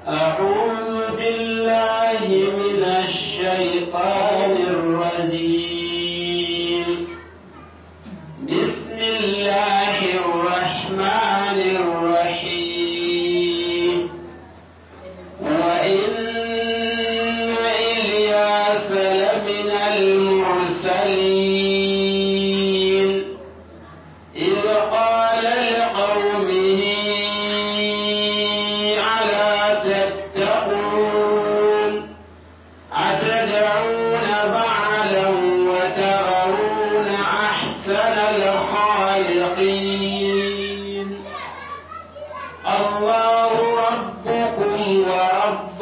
أعوذ بالله من الشيطان الرجيم بسم الله الرحمن الرحيم وإن إلياس لمن المرسلين إذ قال لقومه ألا تتقون أتدعون بعلا وتذرون أحسن الخالقين الله ربكم ورب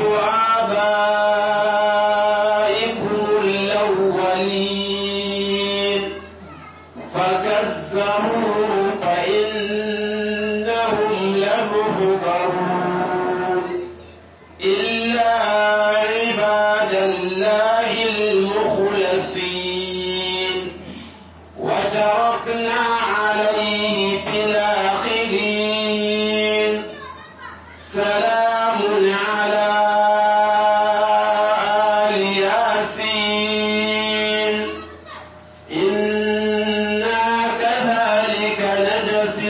آبائكم الأولين فكذبوه فإنهم لمحضرون إلا عباد الله المخلصين وتركنا عليه في الآخرين سلام على آل ياسين إنا كذلك نجزي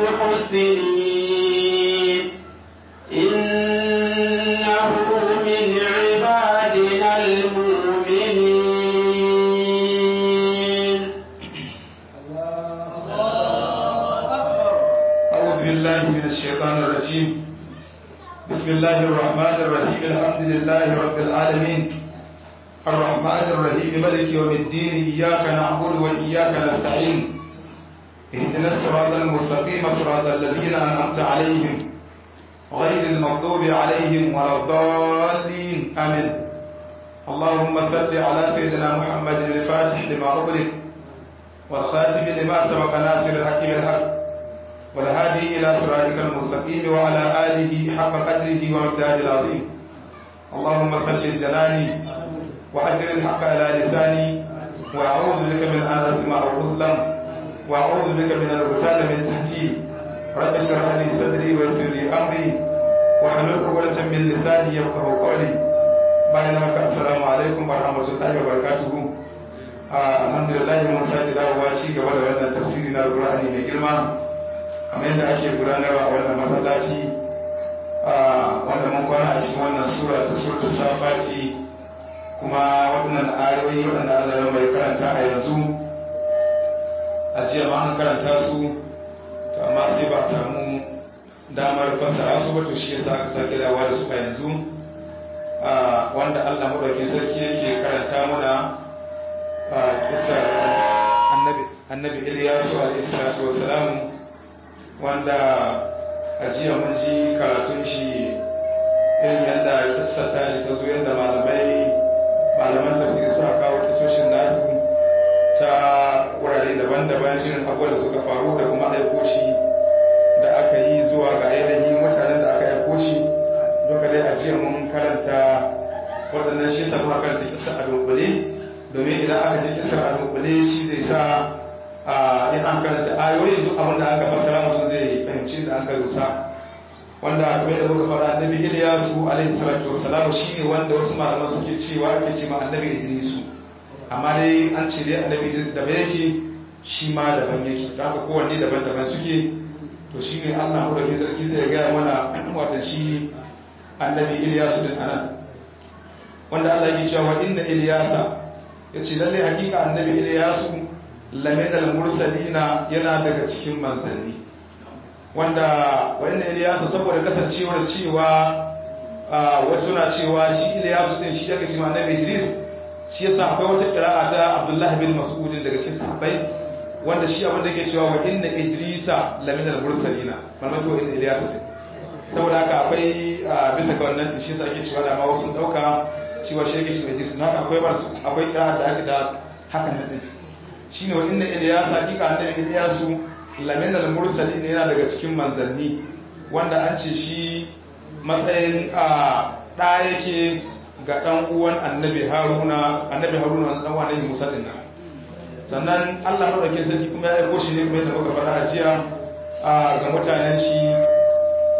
المحسنين إنه من عبادنا المؤمنين أعوذ بالله من الشيطان الرجيم بسم الله الرحمن الرحيم الحمد لله رب العالمين الرحمن الرحيم ملك يوم الدين إياك نعبد وإياك نستعين اهدنا الصراط المستقيم صراط الذين أنعمت عليهم غير المغضوب عليهم ولا الضالين آمين اللهم صل على سيدنا محمد الفاتح لما أغلق والخاتم لما سبق ناصر الحق بالحق والهادي إلى صراطك المستقيم وعلى آله حق قدره ومقداره العظيم اللهم ثبت جناني وأجر الحق على لساني وأعوذ بك من أن أسمع أو أظلم وأعوذ بك من الغتال من تحتي رب اشرح لي صدري ويسر لي أمري واحلل عقدة من لساني يفقه قولي bayan haka assalamu alaikum wa rahmatullahi wa barakatuhu alhamdulillah mun sake dawowa ci gaba da wannan tafsiri na Qur'ani mai girma kamar yadda ake gudanarwa a wannan masallaci wanda mun kwana a cikin wannan sura ta surtu safati kuma waɗannan ayoyi waɗanda azarin mai karanta a yanzu a jiya ma an karanta su to amma sai ba a samu damar fassara su ba to shi yasa aka sake dawowa da su a yanzu wanda Allah madaukakin sarki yake karanta mana kisar annabi annabi Iliyasu alaihi salatu wassalamu wanda a jiya mun ji karatun shi irin yadda kissa ta shi ta zo yadda malamai malaman tafsiri suka kawo kisoshin nasu ta wurare daban-daban irin abubuwan da suka faru da kuma aiko shi da aka yi zuwa ga yanayin mutanen da aka aiko shi duka dai a jiya mun karanta waɗannan shi sa muka karanta kissa a dunkule domin idan aka ji kissa a dunkule shi zai sa in an karanta ayoyi duk abin da aka fassara mutum zai fahimci da aka rusa wanda kamar da muka fara annabi Ilyasu alaihi salatu wassalam shine wanda wasu malaman suke cewa ake cewa annabi Idrisu amma dai an ce dai annabi Idris da yake shi ma daban yake da haka kowanne daban-daban suke to shine Allah mu da ke sarki zai ga mana watan shi annabi Ilyasu din anan wanda Allah yake cewa inna Ilyasa yace lalle hakika annabi Ilyasu laminal mursalina yana daga cikin manzanni wanda wanda Ilyasu saboda kasancewar cewa wasu na cewa shi Ilyasu din shi yake cewa annabi Idris shi yasa akwai wata qira'a ta Abdullah bin Mas'ud daga cikin sahabbai wanda shi abin da yake cewa wa inna Idrisa laminal mursalina wannan to inna Ilyasu din saboda haka akwai bisa ga wannan shi yasa ake cewa da ma wasu dauka cewa shi yake cewa Idris haka akwai akwai qira'a da ake da hakan din shine wa inna Ilyas hakika annabi Ilyasu lamin al-mursalin yana daga cikin manzanni wanda an ce shi matsayin a da yake ga dan uwan annabi Haruna annabi Haruna dan uwan annabi Musa din sannan Allah madaukakin sarki kuma ya aiko shi ne kuma yadda muka faɗa a jiya ga mutanen shi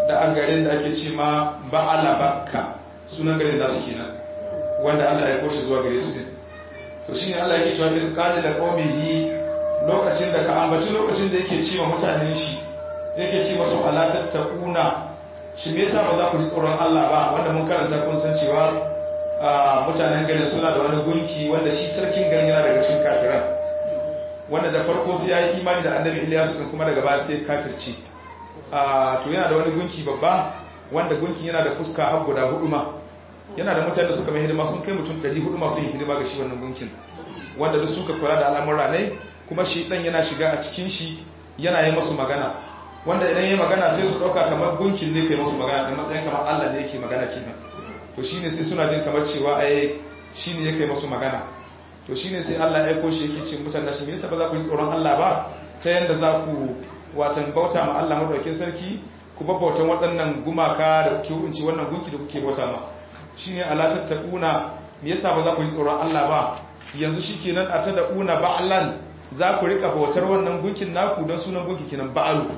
da an garin da ake ce ma ba'ala bakka sunan garin da su kenan wanda Allah ya koshi zuwa gare su din to shine Allah yake cewa in qala da qaumihi lokacin da ka ambaci lokacin da yake cewa mutanen shi yake ce masu ala tattaquna shi me yasa ba za ku ji tsoron Allah ba wanda mun karanta kun san cewa mutanen garin suna da wani gunki wanda shi sarkin garin yana daga cikin kafiran wanda da farko sai ya yi imani da annabi Ilyasu din kuma daga baya sai kafirci to yana da wani gunki babba wanda gunkin yana da fuska har guda hudu ma yana da mutane da suka mai hidima sun kai mutum 400 masu yin hidima ga shi wannan gunkin wanda duk suka kula da al'amura ne kuma shi dan yana shiga a cikin shi yana yi masu magana wanda idan yi magana sai su dauka kamar gunkin ne kai masu magana da matsayin kamar Allah ne yake magana kenan to shine sai suna jin kamar cewa ai shine yake masu magana to shine sai Allah ya aiko shi yake ce mutane shi me yasa ba za ku yi tsoron Allah ba ta yanda za ku watan bauta ma Allah madaukakin sarki ku babbautan waɗannan gumaka da kuke unci wannan gunki da kuke bauta ma shine ala tattaquna me yasa ba za ku yi tsoron Allah ba yanzu shikenan a ta da'una ba'lan za ku rika bautar wannan gunkin naku don sunan gunki kenan ba'alu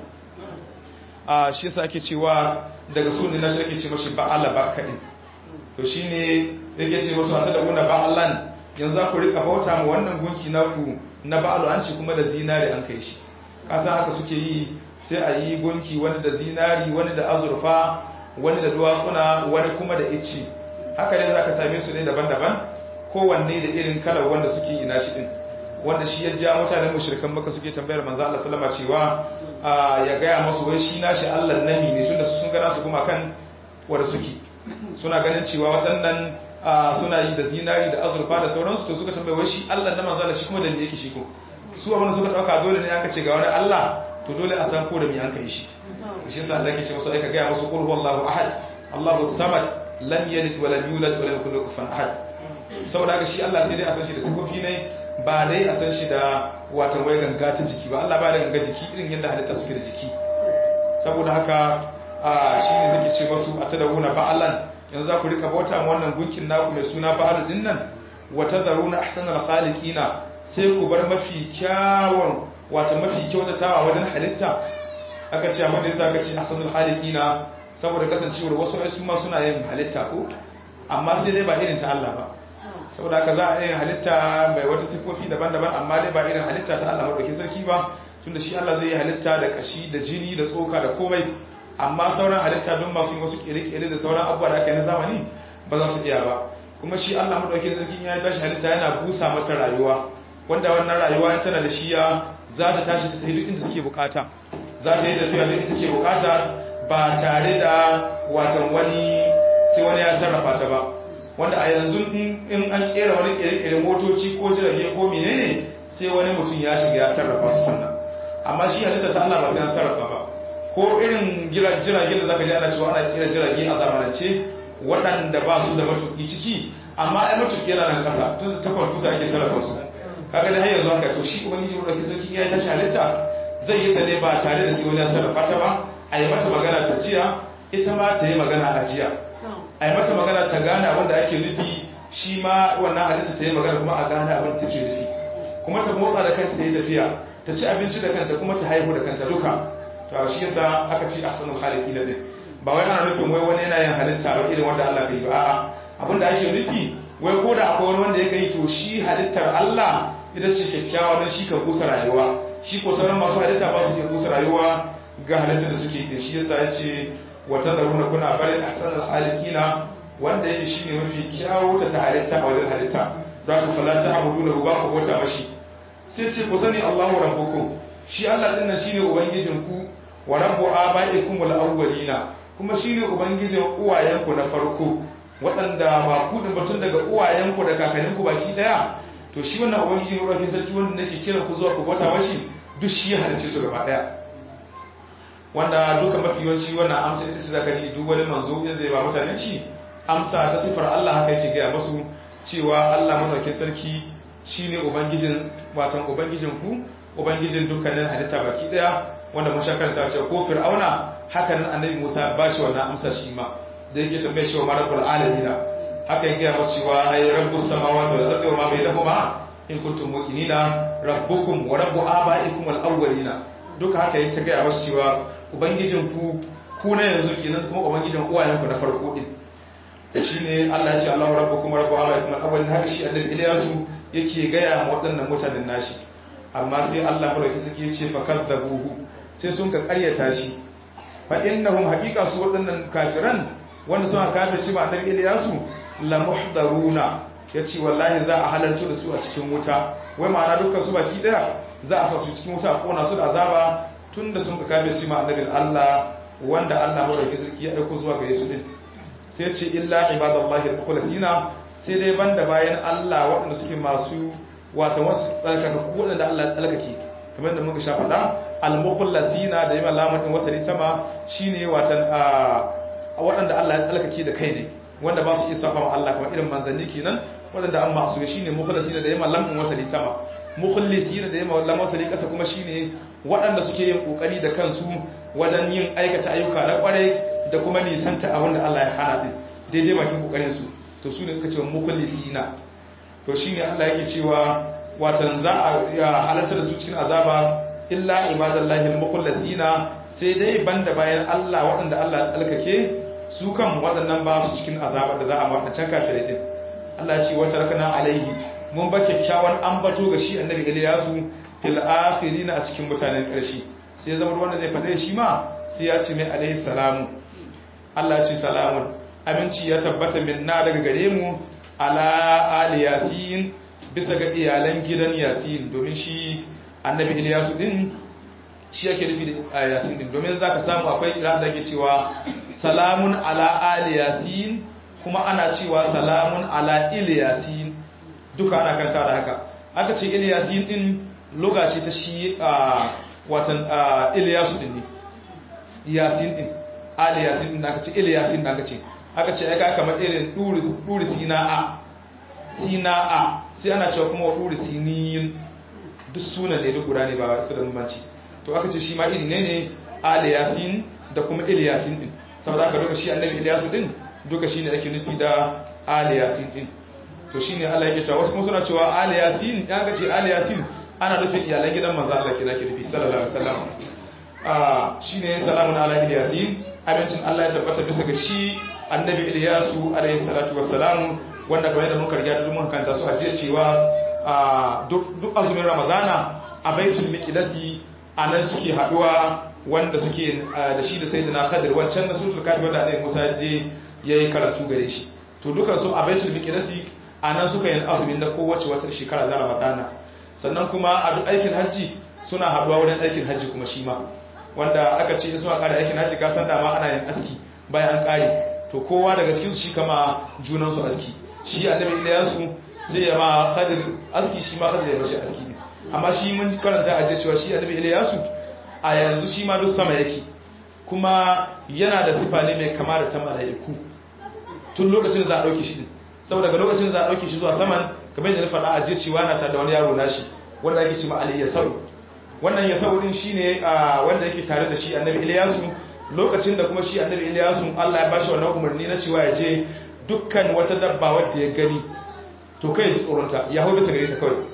a shi yasa ake cewa daga sunan na shi ake ce mashi ba'ala ba kadin to shine yake ce masu a ta da'una ba'lan yanzu za ku rika bauta ma wannan gunki naku na ba'alu an ce kuma da zinare an kai shi kasa haka suke yi sai a yi gunki wani da zinari wani da azurfa wani da duwatsuna wani kuma da icci haka ne za ka same su ne daban-daban kowanne da irin kalar wanda suke ina shi din wanda shi ya ja mutanen mushrikan maka suke tambayar manzo Allah sallama cewa ya gaya masu wai shi nashi Allah nami ne tunda su sun gana su kuma kan wanda suke suna ganin cewa waɗannan suna yi da zinari da azurfa da sauransu to suka tambaye wai shi Allah na manzo Allah shi kuma da me yake shi ko su abin suka dauka dole ne aka ce ga wani Allah to dole a san ko da me an kai shi shi yasa Allah yake ce musu aika ga musu qul huwallahu ahad Allahu samad lam yalid wa lam yulad wa lam yakul lahu kufuwan ahad saboda haka shi Allah sai dai a san shi da sifofi ne ba dai a san shi da watan wai ganga ta jiki ba Allah ba da ganga jiki irin yadda halitta suke da jiki saboda haka shi ne zai ce masu a tadawuna ba'alan yanzu za ku rika bauta wannan gunkin naku mai suna ba'alu din nan wa tazaruna ahsanal khaliqina sai ku bar mafi kyawun wata mafi kyautatawa wajen halitta aka ce abin da yasa aka ce ahsanul khaliqina saboda kasancewar wasu ai su ma suna yin halitta ko amma sai dai ba irin ta Allah ba saboda haka za a yin halitta mai wata sifofi daban-daban amma dai ba irin halitta ta Allah madaukakin sarki ba tunda shi Allah zai yi halitta da kashi da jini da tsoka da komai amma sauran halitta don masu wasu kere-kere da sauran abubuwa da aka yi na zamani ba za su iya ba kuma shi Allah madaukakin sarki ya tashi halitta yana busa mata rayuwa wanda wannan rayuwa tana da shiya za ta tashi ta sai duk inda take bukata za ta yi tafiya duk inda take bukata ba tare da watan wani sai wani ya sarrafa ta ba wanda a yanzu in an kera wani kere-kere motoci ko jirage ko menene sai wani mutum ya shiga ya sarrafa su sannan amma shi halitta ta Allah ba sai an sarrafa ba ko irin jiragen da zaka ji ana cewa ana kera jirage a zamanance waɗanda ba su da matuƙi ciki amma ai matuƙi yana nan ƙasa tun da ta kwamfuta ake sarrafa su kaga da har yanzu haka to shi ubangiji mu dauki sarki ya tashi halitta zai yi ta ne ba tare da sai wani ya sarrafa ta ba a yi mata magana ta jiya ita ma ta yi magana a jiya a yi mata magana ta gane abin da ake nufi shi ma wannan halitta ta yi magana kuma a gane abin da take nufi kuma ta motsa da kanta ta yi tafiya ta ci abinci da kanta kuma ta haihu da kanta duka to shi yasa aka ce ahsanul khaliqin din ba wai ana nufin wai wani yana yin halitta ba irin wanda Allah ka yi ba a'a abin da ake nufi wai ko da akwai wani wanda ya kai to shi halittar Allah ita ce kyakkyawa don shi kan kusa rayuwa shi ko sauran masu halitta ba su ke kusa rayuwa ga halittar da suke da shi yasa ya ce wata zaruna kuna barin ahsanul khaliqina wanda yake shine mafi kyawu ta halitta a wajen halitta don haka fala ta abudu lahu ba ku wata mashi sai ce ku sani Allahu rabbukum shi Allah din nan shine ubangijin ku wa rabbu abaikum al-awwalina kuma shine ubangijin uwayenku na farko waɗanda ba ku din batun daga uwayenku da kakanninku baki daya to shi wannan ubangiji ne rafin sarki wanda nake kira ku zuwa ku bauta mashi duk shi ya halicce su gaba daya wanda duka mafi yawanci wannan amsa ita ce zaka ji duk wani manzo in zai ba mutanen shi amsa ta sifar Allah haka yake gaya masu cewa Allah madaukakin sarki shine ubangijin watan ubangijin ku ubangijin dukkanin halitta baki daya wanda mun shakarta cewa ko fir'auna haka nan annabi Musa ba shi wannan amsa shi ma da yake tambaye shi wa marabul alamin haka yake gaya masu cewa ay rabbus samawati wal ardi wa ma bainahuma in kuntum muqinina rabbukum wa rabbu abaikum al awwalina duka haka yake gaya masu cewa ubangijin ku ku na yanzu kenan kuma ubangijin uwayenku na farko din shine Allah ya ce Allahu rabbukum rabbu abaikum al-awwal har shi annabi Ilyasu yake gaya ma waɗannan mutanen nashi amma sai Allah madauki suke ce fa kadzabuhu sai sun ka ƙaryata shi fa innahum haqiqa su waɗannan kafiran wanda suna kafirci ma annabi Ilyasu la muhdaruna yace wallahi za a halarta da su a cikin wuta wai ma'ana dukkan su baki daya za a sa su cikin wuta a kona su da azaba tunda sun ka kafirci ma annabi Allah wanda Allah madauki sarki ya aiko zuwa gare su din sai ce illa ibadallahi al-mukhlasina sai dai banda bayan Allah waɗanda suke masu wata wasu tsarkaka ko waɗanda Allah ya tsarkake kamar da muka sha faɗa al-mukhlasina da yawan lamarin wasali sama shine watan waɗanda Allah ya tsarkake da kai ne wanda ba su iya safa ma Allah kamar irin manzanni kenan waɗanda an masu shine mukhlasina da yawan lamarin wasali sama mukhlisina da yawan lamarin wasali ƙasa kuma shine waɗanda suke yin kokari da kansu wajen yin aikata ayyuka na kwarai da kuma nisanta abin da Allah ya hana din daidai bakin kokarin su to su ne kace mukhlisina to shine Allah yake cewa watan za a halarta da su cikin azaba illa ibadallahi almukhlasina sai dai banda bayan Allah waɗanda Allah ya tsalkake su kan waɗannan ba su cikin azaba da za a wadancan kafirai din Allah ya ce wata rakana alaihi mun ba kyakkyawan ambato ga shi annabi Ilyasu fil akhirin a cikin mutanen ƙarshe sai zama wanda zai faɗe shi ma sai ya ce mai alaihi salamu Allah ce salamun aminci ya tabbata minna daga gare mu ala ali yasin bisa ga iyalan gidan yasin domin shi annabi Ilyasu din shi yake nufi da yasin din domin zaka samu akwai kira da ke cewa salamun ala ali yasin kuma ana cewa salamun ala ilyasin duka ana kanta da haka aka ce ilyasin din lokaci ta shi watan ilyasu din ne yasin din ali yasin din aka ce ili yasin da aka ce aka ce aka kamar irin duri sina'a sina'a sai ana cewa kuma duri siniyin duk sunan ne duk guda ne ba su da bambanci to aka ce shi ma iri ne ne ali yasin da kuma ili yasin din saboda aka duka shi annabi ilyasu din duka shine ake nufi da ali yasin din to shine Allah yake cewa wasu kuma suna cewa ali yasin ya ga ce ali yasin ana nufin iyalan gidan manzo Allah kina ke nufi sallallahu alaihi wasallam ah shine salamun ala yasin abincin Allah ya tabbata bisa ga shi annabi Ilyasu alaihi salatu wassalam wanda kamar yadda muka riga da mun kanta su a jiya cewa duk azumin Ramadana a baitul miqdasi anan suke haduwa wanda suke da shi da sayyidina Khadir wancan da sulul kafi wanda Annabi Musa je yayi karatu gare shi to dukan su a baitul miqdasi anan suka yin azumin da kowace wata shekara na Ramadana sannan kuma a duk aikin hajji suna haduwa wurin aikin hajji kuma shi ma wanda aka ce suna kare aikin hajji ka san dama ana yin aski bayan an kare to kowa daga cikin su shi kama junan su aski shi annabi Ilyasu sai ya ma Khadir aski shi ma Khadir ya bashi aski ne amma shi mun karanta a cewa shi annabi Ilyasu a yanzu shi ma duk sama yake kuma yana da sifa ne mai kama da ta mala'iku tun lokacin za a dauke shi saboda ga lokacin za a dauke shi zuwa saman kamar yadda na faɗa a jiya cewa na ta da wani yaro nashi wanda ake cewa Ali Yasau wannan ya saurin shi ne wanda yake tare da shi annabi iliyasu lokacin da kuma shi annabi iliyasu allah ya bashi wannan umarni na cewa ya je dukkan wata dabba wadda ya gani to kai ji tsoronta ya hau bisa gare ta kawai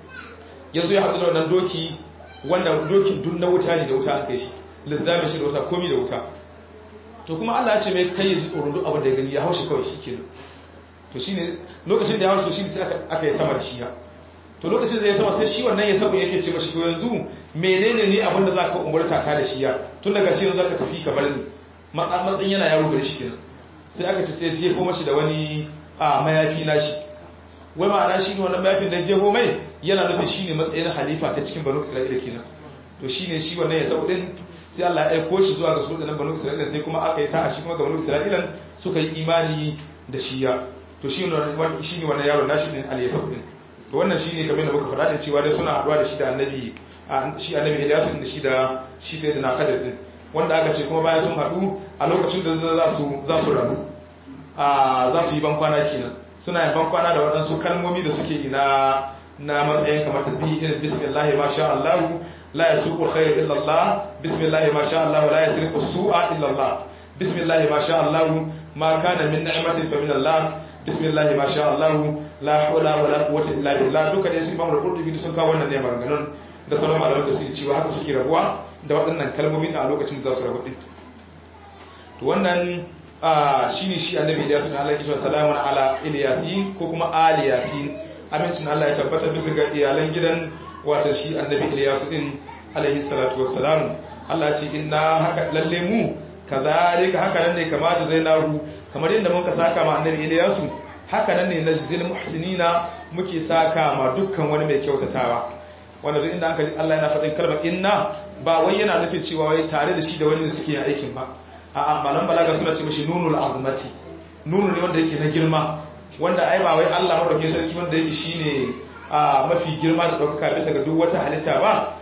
ya zo ya haɗu da wannan doki wanda dokin dun na wuta ne da wuta an kai shi lissamin shi da wuta komi da wuta to kuma allah ya ce mai kai ya ji tsoron duk abin da ya gani ya hau shi kawai shi kenan to shine lokacin da ya hau shi sai aka yi sama da shi ya to lokacin da ya sama sai shi wannan ya sabu yake ce mashi to yanzu menene ne abinda za ka umarta ta da shi ya tun daga shi za ka tafi ka bar ni matsayin yana yaro gari shi kenan sai aka ce sai jefo mashi da wani a mayafi na shi wai ma'ana shi ne wannan mayafin da jefo mai yana nufin shi ne matsayin halifa ta cikin banu isra'ila kenan to shi ne shi wannan ya sabu din sai Allah ya aiko shi zuwa ga su da banu isra'ila sai kuma aka yi sa'a shi kuma ga banu isra'ila suka yi imani da shi ya to shi ne wannan yaro nashi din al-yasab din to wannan shine kamar da muka faɗa da cewa dai suna haɗuwa da shi da annabi shi annabi Ilyasu da shi da shi sai da na kadar din wanda aka ce kuma bayan sun haɗu a lokacin da za su za su rabu a za su yi ban kwana kenan suna yin ban kwana da waɗansu kalmomi da suke yi na na matsayin kamar tasbihi irin bismillah ma sha Allah la yasuqu khayr illa Allah bismillah ma sha Allah la yasriqu su'a illa Allah bismillah ma sha Allah ma kana min ni'matin fa min Allah bismillah ma sha Allah la hawla wala quwwata illa billah duka dai sun bamu rubutu sun kawo wannan ne maganganun da sauran malaman tafsiri cewa haka suke rabuwa da waɗannan kalmomi a lokacin da za su rabu din to wannan shine shi annabi Ilyas ne Allah ya kira salamun ala Ilyasin ko kuma ali yasin amincin Allah ya tabbata bisa ga iyalan gidan wato shi annabi Ilyas din alaihi salatu wassalam Allah ya ce inna haka lalle mu kazalika haka nan ne kamata zainahu kamar yadda muka saka ma annabi Ilyas haka nan ne najzil muhsinina muke saka ma dukkan wani mai kyautatawa wanda duk inda aka Allah yana faɗin kalmar inna ba wai yana nufin cewa wai tare da shi da wani suke yin aikin ba a'a malam balaga suna ce mishi nunul azmati nunu ne wanda yake na girma wanda ai ba wai Allah madaukakin sarki wanda yake shine a mafi girma da daukaka bisa ga duk wata halitta ba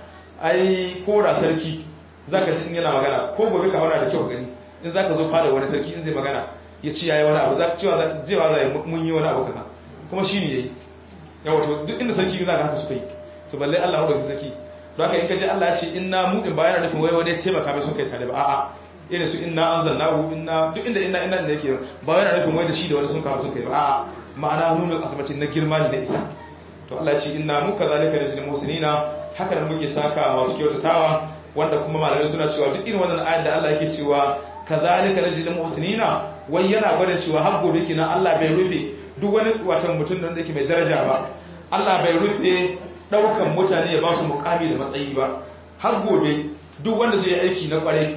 ai ko da sarki zaka ji yana magana ko gobe ka aura da kyau gani in zaka zo fada wani sarki in zai magana ya ci yayi wani abu zaka cewa jewa zai mun yi wani abu kaza kuma shine yayi yawa to duk inda sarki zaka haka suka yi to balle Allah madaukakin sarki don haka in ka ji Allah ya ce inna mu din bayan nufin wai wani taimaka mai sun kai tare ba a'a irin su inna anzalnahu inna duk inda inna inna da yake ba yana nufin wai da shi da wani sun kawo sun kai ba a ma'ana nuna asabacin na girma ne na isa to Allah ya ce inna mu kazalika najzil musinina haka nan muke saka masu kyautatawa wanda kuma malamai suna cewa duk irin wannan ayat da Allah yake cewa kazalika najzil musinina wai yana gwada cewa har gobe kina Allah bai rufe duk wani watan mutum da yake mai daraja ba Allah bai rufe daukan mutane ya ba su mukami da matsayi ba har gobe duk wanda zai yi aiki na kwarai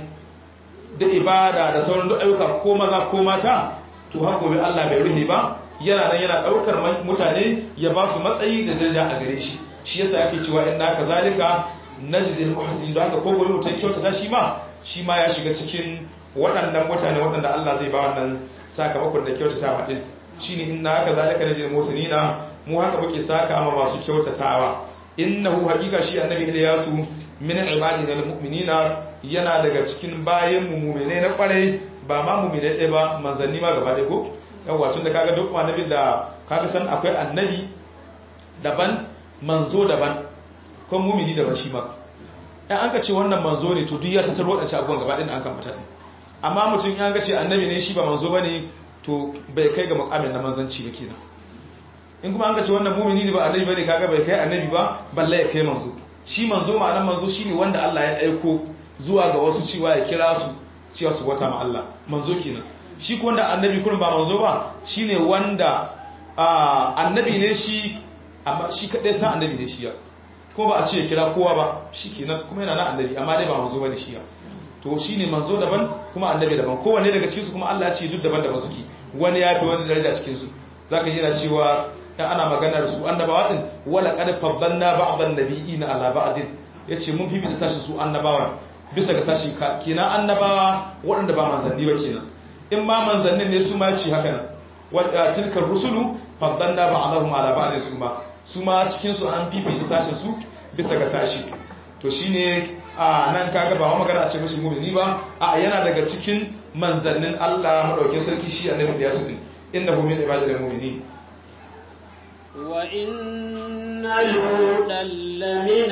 da ibada da sauran duk ayyuka ko maza ko mata to har gobe Allah bai rufe ba yana nan yana daukar mutane ya ba su matsayi da daraja a gare shi shi yasa ake cewa inna kazalika najzil muhsinin da haka ko gobe mutum kyautata shi ma shi ma ya shiga cikin waɗannan mutane waɗanda Allah zai ba wannan sakamakon da kyautatawa din shine inna kazalika najzil muhsinina mu haka muke saka ma masu kyautatawa innahu haqiqa shi annabi Ilyasu min ibadina almu'minina yana daga cikin bayan mu mu'mine na kwarai ba ma mu'mine ɗaya ba manzanni ma gaba ɗaya ko yawa tun da kaga duk annabi da kaga san akwai annabi daban manzo daban ko mu'mini daban shi ma in an ka ce wannan manzo ne to duk ya tattaro wadancan abubuwan gaba ɗaya da an kan mata amma mutum ya ga ce annabi ne shi ba manzo bane to bai kai ga mukamin na manzanci ba kenan in kuma an ka ce wannan mu'mini ne ba annabi bane kaga bai kai annabi ba balle ya kai manzo shi manzo ma'anar manzo shine wanda Allah ya aiko zuwa ga wasu cewa ya kira su cewa su wata ma Allah manzo kenan shi ko wanda annabi kullum ba manzo ba shine wanda annabi ne shi amma shi kadai san annabi ne shi ya ko ba a ce kira kowa ba shikenan kuma yana na annabi amma dai ba manzo bane shi ya to shine manzo daban kuma annabi daban kowanne daga cikin su kuma Allah ya ce duk daban-daban suke wani ya fi wani daraja cikin su zaka ji yana cewa dan ana magana da su annabawa din wala qad faddalna ba'dhan nabiyina ala ba'din yace mun fi bisa sashi su annabawa bisa ga sashi kenan annabawa waɗanda ba manzanni ba kenan in ma manzannin ne su ma ci haka nan wadda tilka rusulu faddalna ba'dahum ala ba'din su ma su ma cikin su an fifita sashin su bisa ga sashi to shine a nan kaga ba magana a ce mishi mu'mini ba a yana daga cikin manzannin Allah madaukin sarki shi annabi da yasu din innahu min ibadil mu'minin وإن لوطا لمن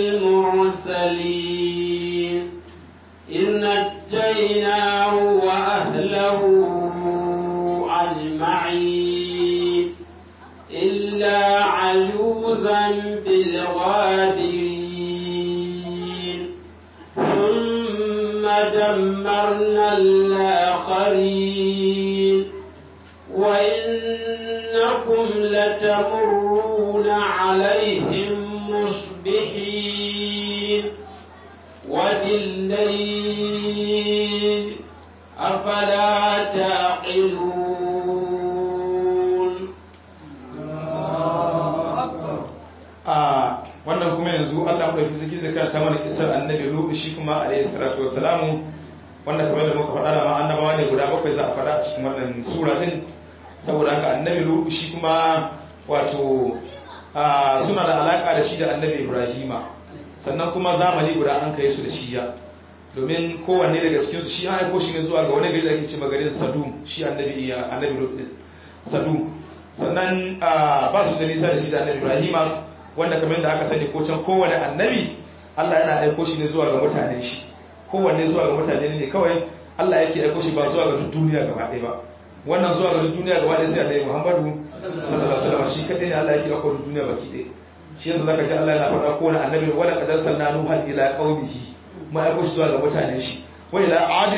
المرسلين إذ نجيناه وأهله أجمعين إلا عجوزا بالغابرين ثم دمرنا الآخرين وإنكم لتمرون عليهم مصبحين وبالليل أفلا تعقلون wannan kuma yanzu Allah mu dauki zaki zakar ta mana kisar annabi Lut shi kuma alayhi salatu wassalamu wanda kamar da muka faɗa da ma annabawa ne guda bakwai za a faɗa a cikin wannan sura din saboda haka annabi Lut shi kuma wato suna da alaka da shi da annabi Ibrahima sannan kuma zamani guda an kai su da shiya domin kowanne daga cikin su shi an aiko shi ne zuwa ga wani gari da ake ce magarin Sadum shi annabi annabi Lut din Sadum sannan ba su da nisa da shi da annabi Ibrahima wanda kamar da aka sani ko can kowane annabi Allah yana aiko shi ne zuwa ga mutanen shi kowanne zuwa ga mutane ne kawai Allah yake aiko shi ba zuwa ga duniya gaba ɗaya ba wannan zuwa ga duniya gaba ɗaya sai annabi Muhammadu sallallahu alaihi wasallam shi kadai ne Allah yake aiko duniya baki ɗaya shi yanzu zaka ji Allah yana faɗa kowane annabi wala qadar sanna nuhan ila qaumihi ma aiko shi zuwa ga mutanen shi wa ila adin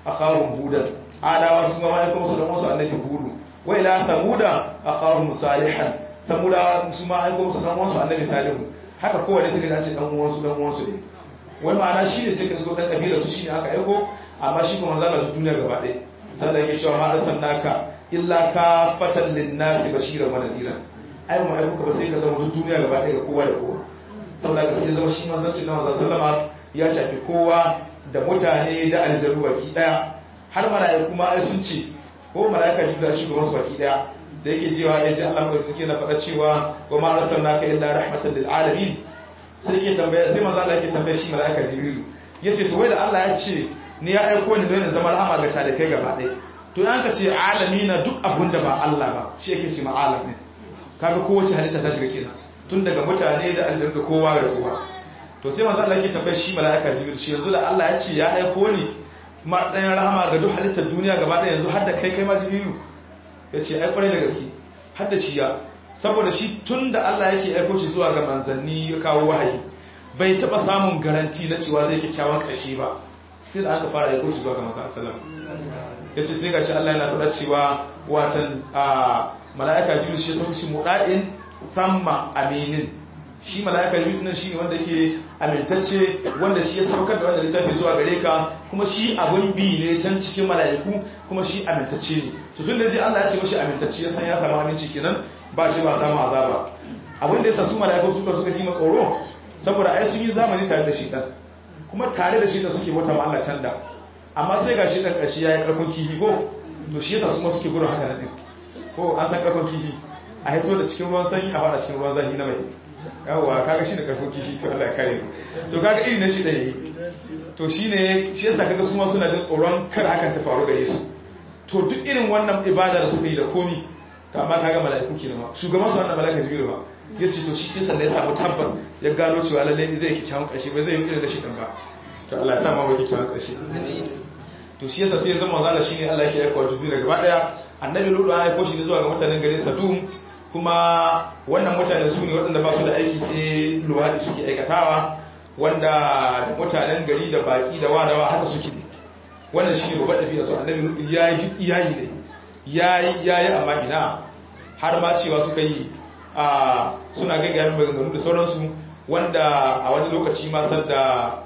akhahum hudan adawa su ma aiko musu dan wasu annabi hudu wa ila samuda akhahum salihan samuda su ma aiko musu dan wasu annabi salihu haka kowanne suka dace dan uwansu dan uwansu ne wai ma'ana shi ne sai ka zo dan kabilar su shine aka aiko amma shi kuma zalla su duniya gaba ɗaya sannan yake cewa ma arsalnaka illa ka fatan linnasi bashiran wa nadhira ai mu aiko ka ba sai ka zama duk duniya gaba ɗaya ga kowa da kowa saboda ka sai zama shi manzanci na manzon sallama ya shafi kowa da mutane da aljaru baki daya har mala'iku ma ai sun ce ko mala'ika shi da shugaban su baki daya da yake cewa ya ji Allah mai suke na faɗa cewa wa ma arsalnaka illa rahmatan lil alamin sai yake tambaya sai manzo Allah yake tambaya shi mala'ika jibrilu yace to wai da Allah ya ce ni ya aiko ni don zama rahama ga talikai gaba ɗaya to yan ka ce alami na duk abun da ba Allah ba shi yake ce ma alam ne kaga kowace halitta ta shiga kenan tun daga mutane da aljanu da kowa da kowa to sai manzo Allah yake tambayar shi mala'ika jibril shi yanzu da Allah ya ce ya aiko ni matsayin rahama ga duk halittar duniya gaba ɗaya yanzu har da kai kai ma jibrilu ya ce ai kwarai da gaske har da shi ya saboda shi tun da Allah yake aiko shi zuwa ga manzanni ya kawo wahayi bai taɓa samun garanti na cewa zai kyakkyawan ƙarshe ba sai da aka fara aiko shi zuwa ga manzan sallam ya ce sai gashi Allah yana faɗa cewa watan mala'ika jibril shi ya sauki shi muɗa'in samma aminin shi mala'ika jibril nan shine wanda yake amintacce wanda shi ya saukar da wanda littafi zuwa gare ka kuma shi abun bi ne can cikin mala'iku kuma shi amintacce ne to tun da ji Allah ya ce mashi amintacce ya san ya samu aminci kenan ba shi ba samu azaba abin da yasa su mala'iku suka suka kima tsoro saboda ai sun yi zamani tare da shi dan kuma tare da shi da suke wata Allah can da amma sai ga shi dan kashi yayi karfin kihi ko to shi yasa su ma suke gudun haka nan din ko an san karfin kihi a haito da cikin ruwan sanyi a fara cikin ruwan zafi na mai yawwa kaga shi da karfin kifi to Allah ya kare to kaga irin na shi da yi to shine shi yasa kaga su ma suna jin tsoron kar hakan ta faru gare su to duk irin wannan ibada da suka yi da komi to amma kaga mala'iku kenan ma shugaban su wannan mala'ika jibril ba yace to shi sai sannan ya samu tabbas ya gano cewa lalle zai yi kyakkyawan karshe ba zai yi irin da shi dan ba to Allah ya sa ma wani kyakkyawan karshe to shi yasa sai ya zama zalla shine Allah yake aika wa jibril gaba daya annabi lutu ya aiko shi ne zuwa ga mutanen garin Sadum kuma wannan mutane su ne waɗanda ba su da aiki sai luwaɗi suke aikatawa wanda mutanen gari da baƙi da wadawa haka suke ne wannan shi ne babban ɗabi'a su annabi ya yi iyayi ne ya yi amma ina har ma cewa suka yi a suna gaggayen maganganu da sauransu wanda a wani lokaci ma da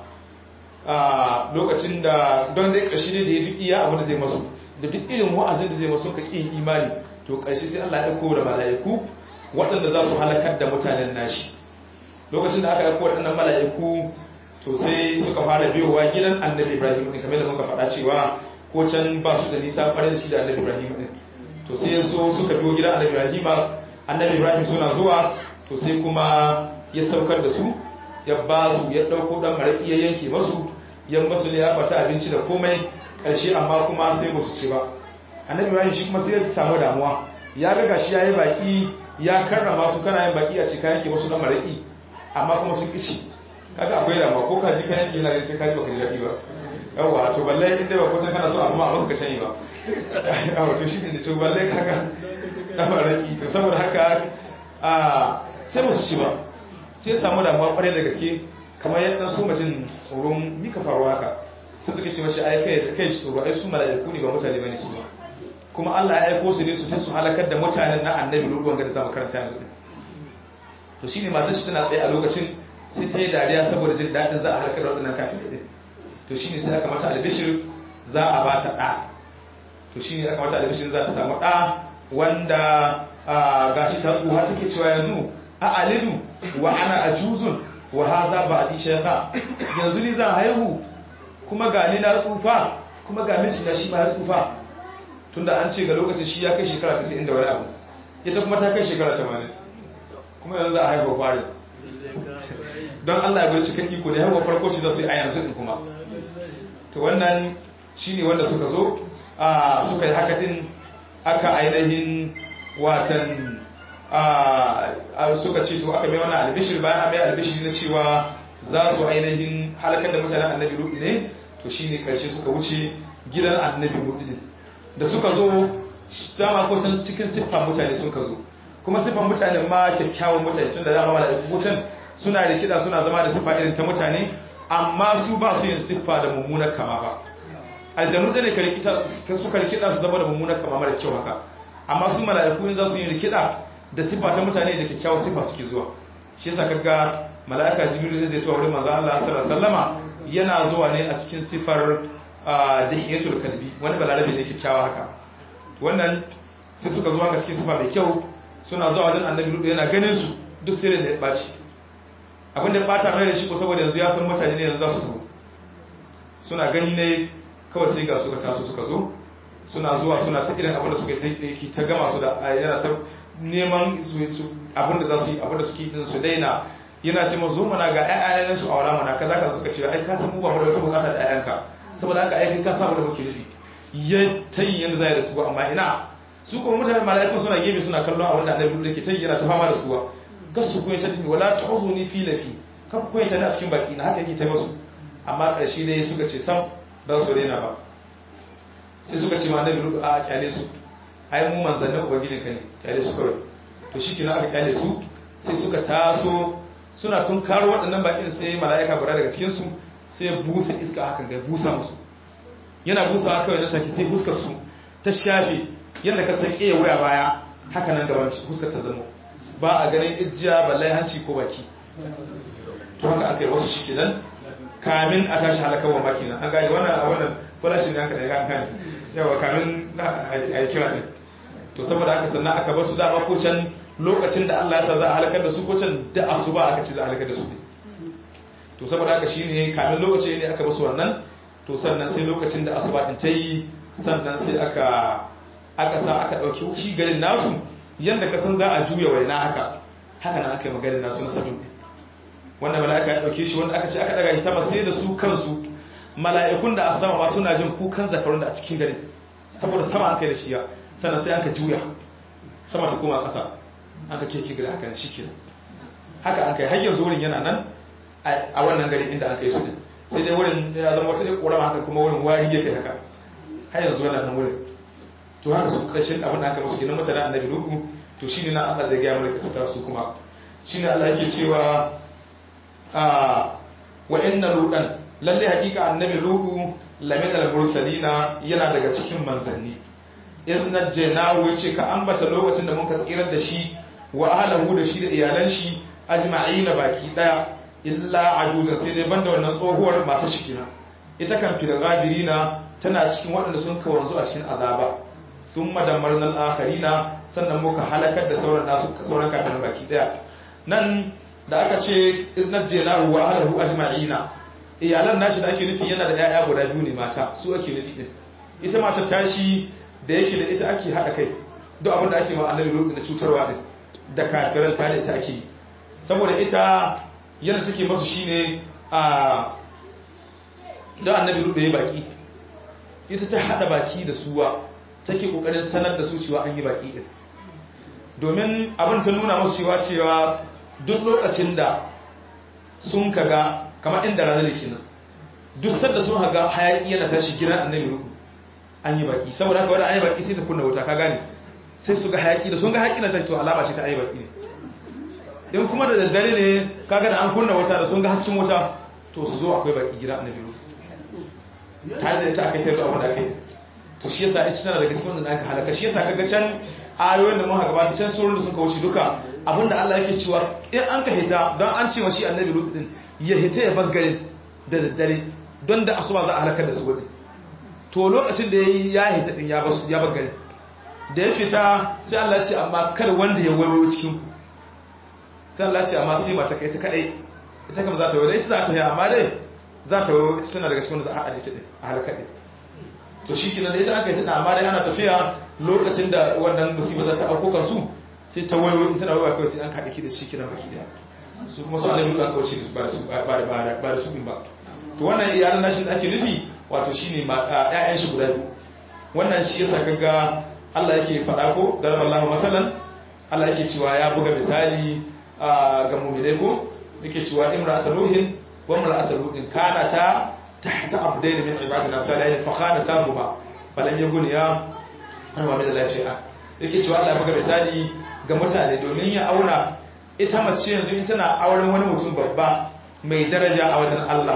a lokacin da don dai ƙarshe ne da ya duk iya abin da zai masu da duk irin wa'azin da zai masu ka ƙin imani to ƙarshe sai Allah ya ɗauko da mala'iku waɗanda za su halakar da mutanen nashi lokacin da aka ɗauko waɗannan mala'iku to sai suka fara biyowa gidan annabi ibrahim ɗin kamar da muka faɗa cewa ko can ba su da nisa ƙwarai da shi da annabi ibrahim ɗin to sai ya so suka biyo gidan annabi ibrahim annabi ibrahim suna zuwa to sai kuma ya saukar da su ya ba su ya ɗauko ɗan maraƙi ya yanke masu yan masu ne ya fata abinci da komai ƙarshe amma kuma sai ba su ci ba annabi ibrahim shi kuma sai ya samu damuwa ya ga gashi yayi baki ya karrama su kana yin baki a cika yake wasu na maraki amma kuma sun kici kaga akwai damuwa ko kaji kan yake yana sai kaji baka ji daɗi ba yawa to balle in dai ba ko kana so amma abin ka sani ba yawa to shi ne to balle kaga na maraki to saboda haka a sai ba su ci ba sai samu damuwa kwarai da gaske kamar yadda su mutum tsoron mika faruwa haka sai suka ce mashi ai kai kai tsoro ai su mala'iku ne ba mutane bane su ba kuma Allah ya aiko su ne su su halakar da mutanen na annabi ruwan ga da zamu karanta yanzu to shine matar shi tana tsaye a lokacin sai ta yi dariya saboda jin daɗin za a halakar da waɗannan kafin ɗin to shine sai aka mata albishir za a ba ta ɗa to shine aka mata albishir za ta samu ɗa wanda gashi ta tsuha take cewa yanzu a alidu wa ana ajuzun wa hadha ba'di shaykha yanzu ni zan haihu kuma ga ni na tsufa kuma ga miji na shi ma ya tsufa tunda an ce ga lokacin shi ya kai shekara 90 da wani abu ita kuma ta kai shekara 80 kuma yanzu za a haihuwa kwarin don Allah ya bai cikin iko ne haihuwa farko ce za su yi a yanzu din kuma to wannan shi ne wanda suka zo a suka yi haka din aka ainihin watan suka ce to aka mai wannan albishir bayan a mai albishir na cewa za su ainihin halakar da mutanen annabi rudu ne to shi ne karshe suka wuce gidan annabi rudu din da suka zo dama ko can cikin siffan mutane suka zo kuma siffan mutane ma kyakkyawan mutane tun da dama da mutan suna da kiɗa suna zama da siffa irin ta mutane amma su ba su yin siffa da mummunar kama ba aljanu da ne ka rikita suka rikida su zama da mummunar kama mara kyau haka amma su mala'iku in za su yi rikida da sifa ta mutane da kyakkyawar sifa suke zuwa shi yasa kaga mala'ika jibril zai zuwa wurin manzo Allah sallallahu alaihi wasallama yana zuwa ne a cikin sifar dahiyatul kalbi wani balarabe ne kyakkyawa haka wannan sai suka zuwa ga cikin sifa mai kyau suna zuwa wajen annabi lutu yana ganin su duk sai da ya baci abin da ya bata mai da shi ko saboda yanzu ya san mutane ne yanzu za su zo suna gani ne kawai sai ga suka taso suka zo suna zuwa suna ta irin abin da suka yi ta gama su da yana ta neman abin da za su yi abin da suke din su daina yana ce mazu mana ga ƴaƴan su a wala mana kaza kaza suka ce ai ka san mu ba mu da wata bukata da ƴaƴanka saboda haka ai ka samu da muke nufi ya tayi yanda zai da su amma ina su kuma mutane mala'iku suna gefe suna kallon abin da annabi da ke tayi yana ta fama da suwa gas su kuma ta tafi wala tuhzuni fi lafi kan kuma ta a cikin baki na haka yake ta musu amma ƙarshe ne suka ce sam ba su rena ba sai suka ce ma annabi rubu a kyale su ai mu manzannin ubangijin ka ne kyale su kawai to shi kina aka kyale su sai suka taso suna tun karo waɗannan bakin sai mala'ika guda daga cikin su sai ya busa iska hakan ga busa musu yana busa haka wani take sai fuskar su ta shafe yadda ka san ƙeya waya baya haka nan gaban fuskar ta zama ba a ganin ijiya balle hanci ko baki to haka aka yi wasu shi kenan kamin a tashi halakar wa makina an gane wannan a wannan farashin yanka da ya kan yawa kamin a yi kira ne to saboda haka sannan aka basu dama ko can lokacin da Allah ya sa za a halakar da su ko can da asuba aka ci za a halakar da su ne to saboda haka shine kamin lokaci ne aka basu wannan to sannan sai lokacin da asuba din ta yi sannan sai aka aka sa aka dauki shi garin nasu yanda ka san za a juya waina haka haka nan aka yi maganin nasu na sabin wanda mala'ika ya dauke shi wanda aka ce aka daga shi sama sai da su kansu mala'ikun da a sama ba suna jin kukan zakarun da a cikin gari saboda sama an kai da shiya sannan sai aka juya sama ta koma ƙasa an ka keke gari haka shi ke haka an kai har yanzu wurin yana nan a wannan gari inda an kai su ne sai dai wurin ya zama wata ɗaya ƙorama haka kuma wurin wari ya kai haka har yanzu yana nan wurin to haka su ƙarshen abin da aka musu kenan mutane annabi lugu to shine na Allah zai gaya mana kisa su kuma shine Allah yake cewa wa inna ludan lalle hakika annabi ludu lamin al-mursalina yana daga cikin manzanni in najjaynahu yace ka ambata lokacin da muka tsirar da shi wa ahlahu da shi da iyalan shi ajma'ina baki daya illa ajuzan sai dai banda wannan tsohuwar masu shikina ita kan fil ghabirina tana cikin waɗanda sun kawanzu a cikin azaba thumma damarna al-akharina sannan muka halakar da sauran nasu sauran kafin baki daya nan da aka ce najjaynahu wa ahlahu ajma'ina iyalan nashi da ake nufi yana da yaya guda biyu ne mata su ake nufi din ita mata tashi da yake da ita ake haɗa kai duk abin da ake ma annabi lokacin da cutarwa din da kafiran ta da ita ake yi saboda ita yana take masu shine a da annabi lokacin ya baki ita ta haɗa baki da suwa take kokarin sanar da su cewa an yi baki din domin abin ta nuna musu cewa cewa duk lokacin da sun kaga kamar inda rana da kenan duk sanda sun haga hayaki yana tashi gidan annabi ruhu an yi baki saboda haka wanda an yi baki sai ta kunna wuta ka gane sai su ga hayaki da sun ga hayaki na tashi to alama ce ta an yi baki ne in kuma da daddare ne kaga da an kunna wuta da sun ga hasken wuta to su zo akwai baki gidan annabi ruhu tare da ita aka sai da abin da aka yi to shi yasa ita tana daga cikin wanda aka halaka shi yasa kaga can ayoyin da muka gabata can surun da suka wuce duka abinda Allah yake cewa in an ka hita don an ce wa shi annabi ruhu din ya hita ya bangare da daddare don da asuba za a halakar da su waje to lokacin da ya hita din ya bangare da ya fita sai Allah ce amma kar wanda ya waiwayo cikin ku sai Allah ce amma sai mata kai ta kadai ita kam za ta waiwayo ita za ta yi amma dai za ta waiwayo suna daga cikin wanda za a haɗe ta din a halakar din to shi kinan da ita aka yi ta amma dai ana tafiya lokacin da wannan musibar za ta auko kansu sai ta waiwayo in tana waiwayo kawai sai an kaɗe ki da shi kinan baki daya su kuma su annabi ba kawai shi ba da su ba da su ba to wannan iyalan nashi da ake nufi wato shine ƴaƴan shi guda biyu wannan shi yasa kaga Allah yake faɗa ko da Allah masalan Allah yake cewa ya buga misali ga mu'minai ko yake cewa imra'atu ruhin wa imra'atu ruhin kana ta tahta abdain min ibadina salihin fa khanatahuma falam yughniya an wa min Allah shay'a yake cewa Allah buga misali ga mutane domin ya auna ita mace yanzu in tana auren wani mutum babba mai daraja a wajen Allah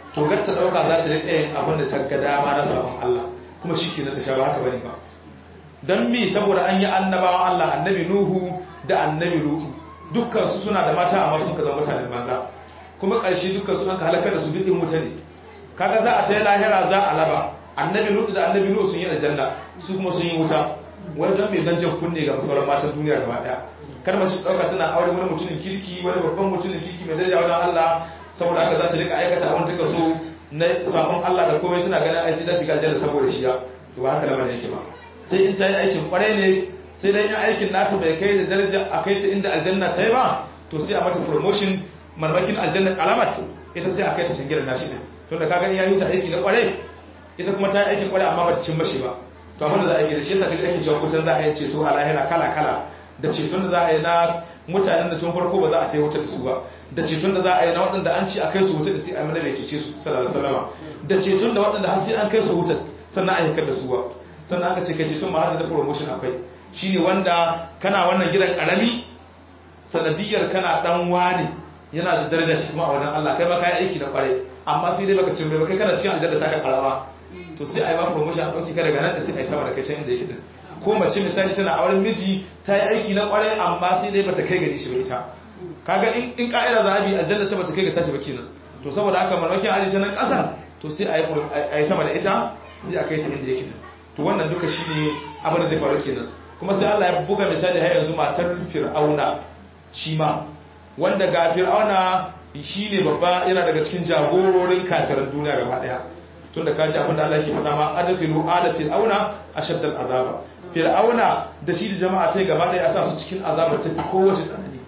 to gar ta dauka za ta rika yin abin da ta ga dama na sabon Allah kuma shi ke na ta sha ba haka bane ba don mi saboda an yi annabawan Allah annabi Nuhu da annabi Lutu dukkan su suna da mata amma sun ka zama mutanen banza kuma ƙarshe dukkan su an ka halakar da su duk in wuta ne kaga za a ta yi lahira za a laba annabi Lutu da annabi Nuhu sun yi aljanna su kuma sun yi wuta wani don mai dan jan kunne ga sauran matan duniya gaba daya kar ma shi dauka tana aure wani mutumin kirki wani babban mutumin kirki mai daraja wajen Allah saboda haka za ta rika aikata abin ta so na sabon Allah da komai tana ganin ai sai ta shiga aljanna saboda shi ya to ba haka lamarin yake ba sai in ta yi aikin kwarai ne sai dan yin aikin nata bai kai da daraja a kai ta inda aljanna ta yi ba to sai a mata promotion marmakin aljanna kalamat ita sai a kai ta shingirar nashi ne tunda ka gani ya yi ta aiki na kwarai ita kuma ta yi aikin kwarai amma ba ta cin mashi ba to abin da za a yi da shi yasa kaji ake cewa kusan za a yi ceto a lahira kala kala da ceton da za a yi na mutanen da tun farko ba za a kai wuta da su ba da ceton da za a yi na waɗanda an ci a kai su wuta da sai a mana bai cece su sallallahu alaihi wasallam da ceton da waɗanda har sai an kai su wuta sannan a yakar da su ba sannan aka ce kai ceton ma da promotion akwai shine wanda kana wannan gidan karami sanadiyar kana dan wani yana da daraja shi kuma a wajen Allah kai ma kai aiki na kware amma sai dai baka cin bai kai kana cikin aljanna ta ka karawa to sai a yi ma promotion a ɗauki ka daga nan da sai a yi sama da kai can inda yake din ko mace misali tana auren miji ta yi aiki na kware amma sai dai bata kai gari shi ba ita kaga in in ka'ida za a bi aljanna ta bata kai ga tashi ba kenan to saboda haka mamakin aji ta nan ƙasar to sai a yi sama da ita sai a kai ta inda yake to wannan duka shine abin da zai faru kenan kuma sai Allah ya buga misali har yanzu matar Fir'auna shi ma wanda ga Fir'auna shine babba yana daga cikin jagororin kafirin duniya gaba daya tunda kaji abin da Allah ke faɗa ma adkhilu ala fir'auna ashadd al'azaba fir'auna da shi da jama'a tai gaba daya a sa su cikin azabar ta kowace tsanani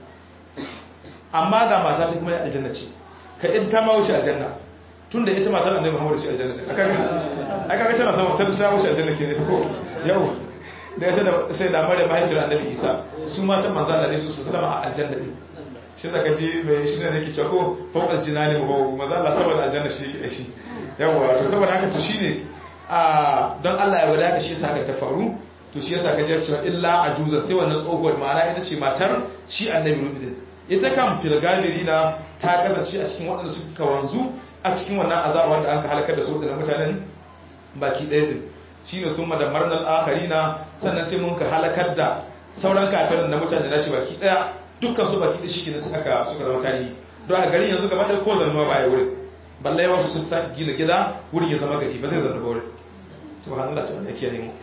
amma ga mata ta kuma aljanna ce ka ita ta ma wuce aljanna tunda ita matar annabi Muhammad shi aljanna ne aka ga aka ga tana sama ta ta wuce aljanna ke ne ko yau da ya da sai da mare mahaifiyar annabi Isa su matan manzo Allah ne su su sallama a aljanna ne shi zaka ji mai shi ne yake cewa ko fawqal jinani mu manzo Allah saboda aljanna shi yake shi yawa to saboda haka to shine a don Allah ya wada ka shi yasa haka ta faru to shi yasa ka ji cewa illa ajuza sai wannan tsohuwar ma'ana ita ce matar shi annabi Nuhu ita kan filgabirina ta kasance a cikin waɗanda suka wanzu a cikin wannan azaba wanda aka halakar da su da mutanen baki ɗaya din shine sun madammar nan akharina sannan sai mun ka halakar da sauran kafirin na mutane na shi baki ɗaya dukkan su baki ɗaya shi sai aka suka zama tarihi don a garin yanzu gaba ɗaya ko zanuwa ba a yi wurin balle wasu sun sake gina gida wurin ya zama gari ba zai zanu ba wurin subhanallah ce wanda yake mu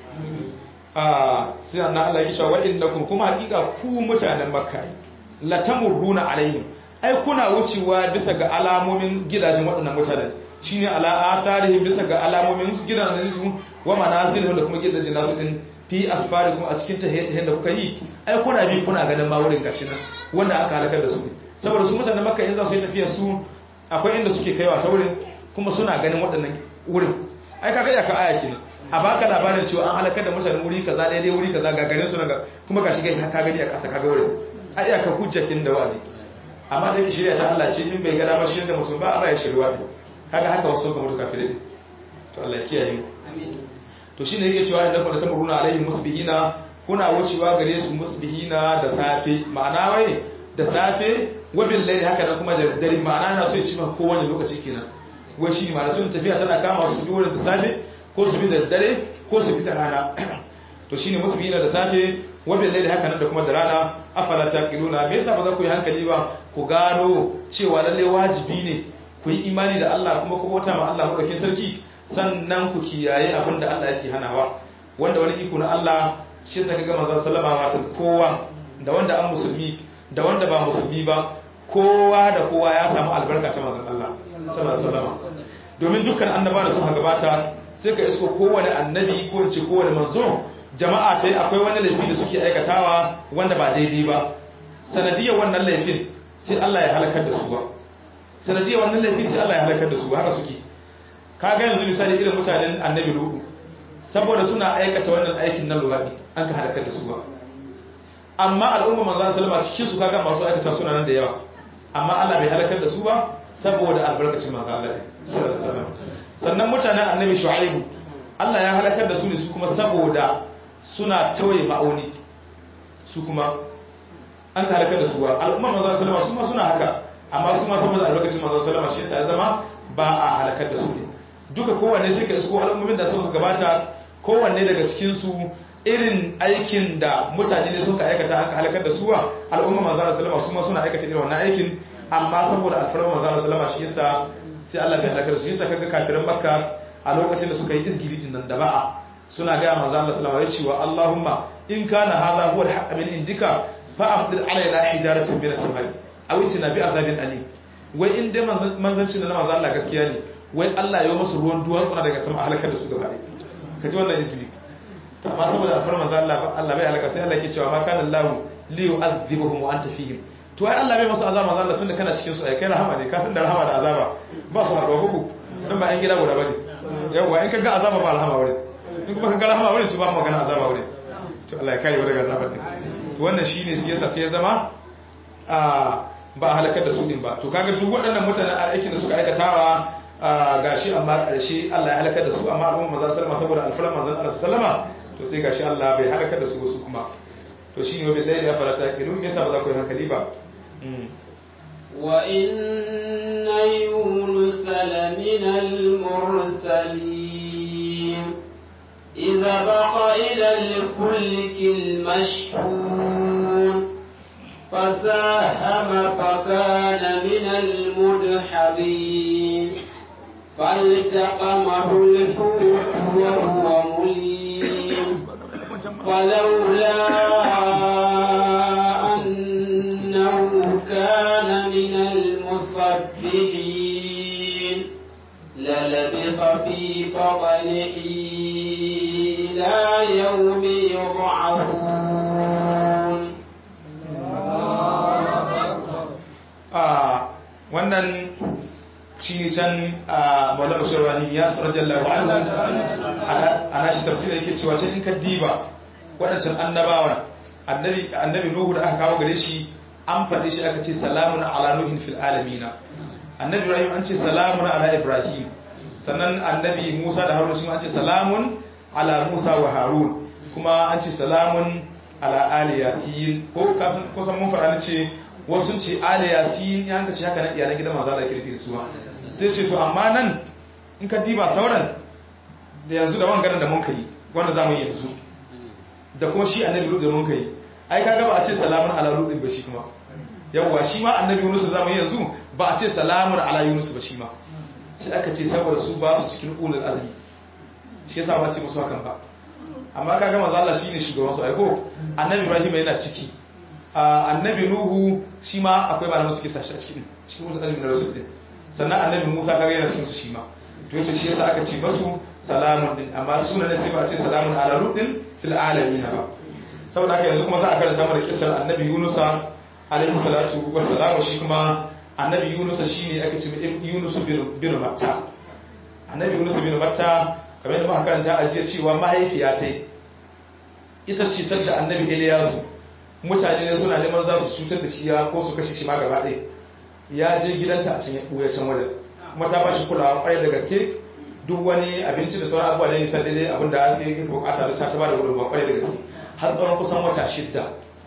a sai annan Allah ya cewa innakum kuma hakika ku mutanen makka la tamurruna alaihim ai kuna wucewa bisa ga alamomin gidajen waɗannan mutanen shine ala atharihim bisa ga alamomin gidajen su wa manazilihim da kuma gidajen nasu din fi asfarikum a cikin tahiyyatahin da kuka yi ai kuna bi kuna ganin ma wurin gashi nan wanda aka halakar da su saboda su mutanen makka in za su yi tafiya su akwai inda suke kaiwa ta wurin kuma suna ganin waɗannan wurin ai kaga ya ka aya kenan a baka labarin cewa an halakar da mutanen wuri kaza daidai wuri kaza ga garin su naga kuma gashi gani ka gani a ƙasa kaga wurin a iya ka hujjakin da wazi amma da shirya ta Allah ce in bai gada ba shi da mutum ba Allah ya shirwa ne kaga haka wasu ga mutu kafire to Allah ya kiyaye to shine yake cewa inda kuma tamuruna alaihim musbihina kuna wucewa gare su musbihina da safe ma'ana wai da safe wabin laili haka nan kuma da dare ma'ana na so ya ci ma kowane lokaci kenan wai shi ma'ana sun tafiya tana kama su bi wurin da safe ko su bi da dare ko su bi da rana to shine musbihina da safe wabin laili haka nan da kuma da rana afala taqiluna me yasa ba za ku yi hankali ba ku gano cewa lalle wajibi ne ku yi imani da Allah kuma ku bauta ma Allah madaukakin sarki sannan ku kiyaye abin da Allah yake hanawa wanda wani iko na Allah shi da kaga manzon sallama wata kowa da wanda an musulmi da wanda ba musulmi ba kowa da kowa ya samu albarka ta manzon Allah sallallahu alaihi wasallam domin dukkan annaba da suka gabata sai ka isko kowane annabi ko in ce kowane manzo jama'a ta akwai wani laifi da suke aikatawa wanda ba daidai ba sanadiyar wannan laifin sai Allah ya halakar da su ba sanadiyar wannan laifi sai Allah ya halakar da su haka suke kaga yanzu misali irin mutanen annabi lutu saboda suna aikata wannan aikin na luwaɗi an ka halakar da su ba amma al'umma manzo sallama cikin su kaga masu aikata suna nan da yawa amma Allah bai halakar da su ba saboda albarkacin manzo Allah sallallahu alaihi wasallam sannan mutanen annabi shu'aibu Allah ya halakar da su ne su kuma saboda suna tawaye ma'auni su kuma an ka halakar da su ba al'umma manzo sallama su ma suna haka amma su ma saboda albarkacin manzo sallama shi yasa ya zama ba a halakar da su ne duka kowanne sai ka isko al'ummomin da suka gabata kowanne daga cikin su irin aikin da mutane ne suka aikata aka halakar da su wa al'umma manzo Allah sallama su ma suna aikata irin wannan aikin amma saboda alfarma manzo Allah sallama shi yasa sai Allah bai halakar da su yasa kaga kafiran makka a lokacin da suka yi izgiri din nan da ba'a suna ga manzo Allah sallama ya ce wa Allahumma in kana hadha huwa al-haqq min indika fa amdir alaina hijaratan min as-samai aw itina bi azabin alim wai in dai manzancin da na manzo Allah gaskiya ne wai Allah ya yi musu ruwan duwatsu daga sama halakar da su gaba ɗaya kaji wannan izgiri to amma saboda alfarma manzo Allah Allah bai halaka sai Allah yake cewa ma kana Allah li yu'adhibuhum wa anta fihim to ai Allah bai masu azaba manzo Allah tunda kana cikin su ai kai rahama ne ka san da rahama da azaba ba su haɗuwa kuku dan ba an gida guda bane yawa in ka ga azaba ba rahama wurin in kuma ka ga rahama wurin to ba magana azaba wurin to Allah ya kare daga azabar din to wannan shine siyasa sai ya zama a ba halakar da su din ba to kaga duk waɗannan mutanen aikin da suka aikatawa gashi amma ƙarshe Allah ya halakar da su amma al'umma manzon sallama saboda alfaran manzon Allah sallama to sai gashi Allah bai halakar da su wasu kuma to shine wa billahi ya farata kilu me yasa ba za ku yi hankali ba wa inna yunus lamina al-mursalin idza baqa ila al-fulk al-mashhun فساهم فكان من المدحضين فالتقمه الحوت وهو مليم ولولا أنه كان من المصبحين للبث في بطنه إلى يوم يبعثون wannan shi ne can a malar shirwani ya sarar jallawa a nashi tafsir yake cewa can in ka diba waɗancan annabawan annabi nuhu da aka kawo gare shi an faɗi shi aka ce salamun ala nuhin fil alamina annabi ibrahim an ce salamun ala ibrahim sannan annabi musa da harun shi an ce salamun ala musa wa harun kuma an ce salamun ala ali yasin ko kasan mun faɗa ce wasu ce ali yasin ya hanka ce haka nan iyalan gidan manzo Allah kirki da su sai ce to amma nan in ka diba sauran da yanzu da wangaran da mun kai wanda zamu yi yanzu da kuma shi annabi lut da mun kai ai kaga ba a ce salamun ala lut ba shi kuma yawwa shi ma annabi yunus zamu yi yanzu ba a ce salamun ala yunus ba shi ma sai aka ce saboda su ba su cikin ulul azmi shi yasa ba ce musu hakan ba amma kaga manzo Allah shine shugaban su aiko annabi ibrahim yana ciki annabi nuhu shi ma akwai malaman suke sashi a cikin cikin ulul azmi na rasul din sannan annabi musa kaga yana cikin su shi ma to yace shi yasa aka ce basu salamun din amma sunan sai ba a ce salamun ala lutin fil alamin ba saboda haka yanzu kuma za a karanta mana kissar annabi yunusa alaihi salatu wassalam shi kuma annabi yunusa shine aka ce yunus bin matta annabi yunus bin matta kamar yadda muka karanta a jiya cewa mahaifiya ta ita ce sadda annabi iliyasu mutane ne suna neman za su cutar da shi ya ko su kashe shi ma gaba ɗaya ya je gidanta a cikin ɓuya can wajen kuma ta ba shi kulawa ƙwarai da gaske duk wani abinci da sauran abubuwa ne nisan daidai abin da ya bukata da ta ta ba da gudunmawa ƙwarai da gaske har tsawon kusan wata shidda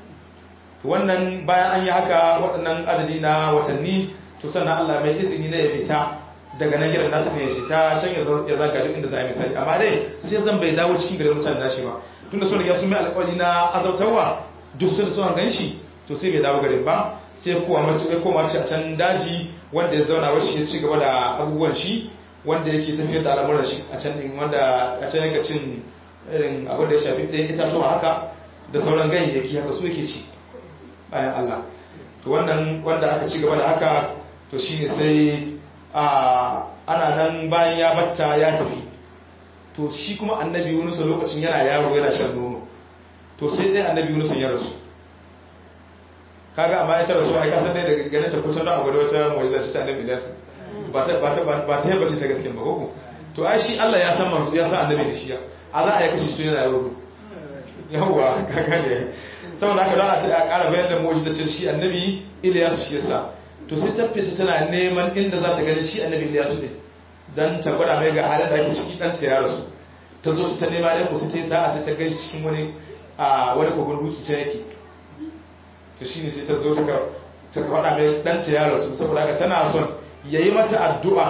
wannan bayan an yi haka waɗannan adadi na watanni to sannan Allah mai izini na ya fita daga nan gidan nasu ne ya fita can ya zaga duk inda za a yi misali amma dai sai zan bai dawo cikin garin mutane nashi ba tunda sun riga sun mai alƙawari na azautarwa duk sun suna gan shi to sai bai dawo garin ba sai kowa mace ya koma ci a can daji wanda ya zauna wasu ya ci gaba da abubuwan shi wanda yake tafiyar da al'amuran shi a can din wanda a can yake cin irin abin da ya shafi ɗayan itatuwa haka da sauran ganyayyaki haka su yake ci bayan Allah to wannan wanda aka ci gaba da haka to shine sai a ana nan bayan ya batta ya tafi to shi kuma annabi Yunus lokacin yana yaro yana shan nono to sai dai annabi Yunus ya rasu kaga amma ya rasu ai kasan dai daga ganin ta kusan da abu da wata mu'jiza ta annabi Ilyas ba ta ba ta ba ta yaba shi ta gaskiya ba ko to ai shi Allah ya san manzo ya san annabi da shi a za a yi kashi su yana yaro yawwa kaga ne saboda haka za a ƙara bayan da mu'jizar shi annabi Ilyasu shi yasa to sai ta fita tana neman inda za ta gani shi annabi Ilyasu ne dan ta gwada mai ga halin da ake ciki dan ta ya rasu ta zo ta nema ɗan kusa ta yi sa'a sai ta gani cikin wani a wani kogon dutse ta yake to shine sai ta zo ta ta faɗa mai dan ta ya rasu saboda haka tana son yayi mata addu'a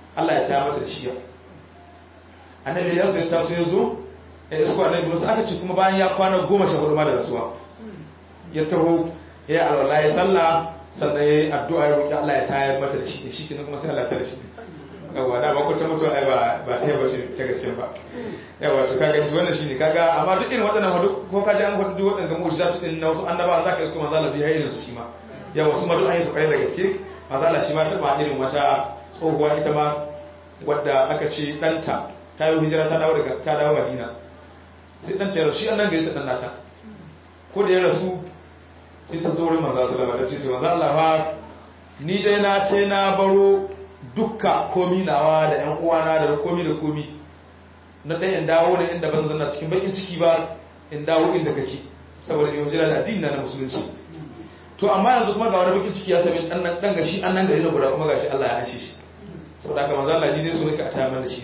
Allah ya taya masa da shi annabi ya sai taso ya zo ya isko annabi Musa aka ce kuma bayan ya kwana goma sha hudu ma da rasuwa ya taho ya yi alwala ya sallah sannan ya yi addu'a ya roƙi Allah ya tayar mata da shi shi kenan kuma sai Allah ta da shi yawa da ba kwata mutuwa ai ba ba ta ba shi ta gaske ba yawa to kaga ji wannan shine kaga amma duk irin waɗannan hadu ko kaji an faɗi duk waɗannan mu'jizatu din na wasu annaba za ka isko manzo Allah biya irin su shi ma yawa su ma duk an yi su kai da gaske manzo Allah shi ma ta ba irin wata tsohuwa ita ma wadda aka ce ɗanta ta yi hijira ta dawo daga ta dawo Madina sai ɗanta ya rasu shi annan gari sa ɗan nata ko da ya rasu sai ta zo wurin manzo sallallahu alaihi wasallam da ce manzo Allah fa ni dai na ce na baro dukka komi nawa da ‘yan uwana da komi da komi na ɗaya in dawo da inda ban zanna cikin bakin ciki ba in dawo inda kake saboda yau jira da addini na musulunci to amma yanzu kuma ga wani bakin ciki ya sami ɗan ɗan gashi an nan gari na guda kuma gashi Allah ya ashe shi saboda haka manzo Allah ni dai so nake a tayar da shi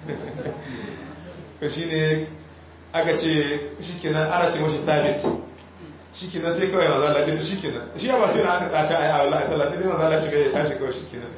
to shine aka ce shikenan ana ce mashi sabit shikenan sai kawai manzo Allah ce to shikenan shi ba sai na aka tsaci ayi a wallahi sallah sai manzo Allah shiga ya tashi kawai shikenan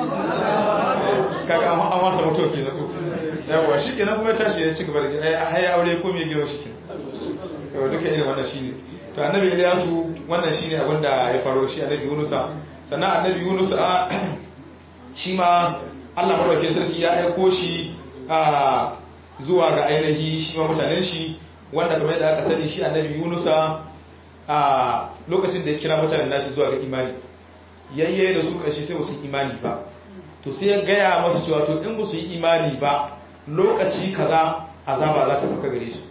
kaga an wasa mutuwa kenan ko yawa shikenan kuma ya tashi ya ci gaba da ai aure ko me gina shikenan yawa duka irin wannan shine to annabi Ilyasu wannan shine abin da ya faro shi annabi Yunusa sannan annabi Yunus a shi ma Allah madaukakin sarki ya aiko shi a zuwa ga ainihi shi ma mutanen shi wanda kamar yadda aka sani shi annabi Yunusa a lokacin da ya kira mutanen nashi zuwa ga imani yayye da su kashi sai su imani ba to sai ya gaya masu cewa to in ba su yi imani ba lokaci kaza azaba za ta sauka gare su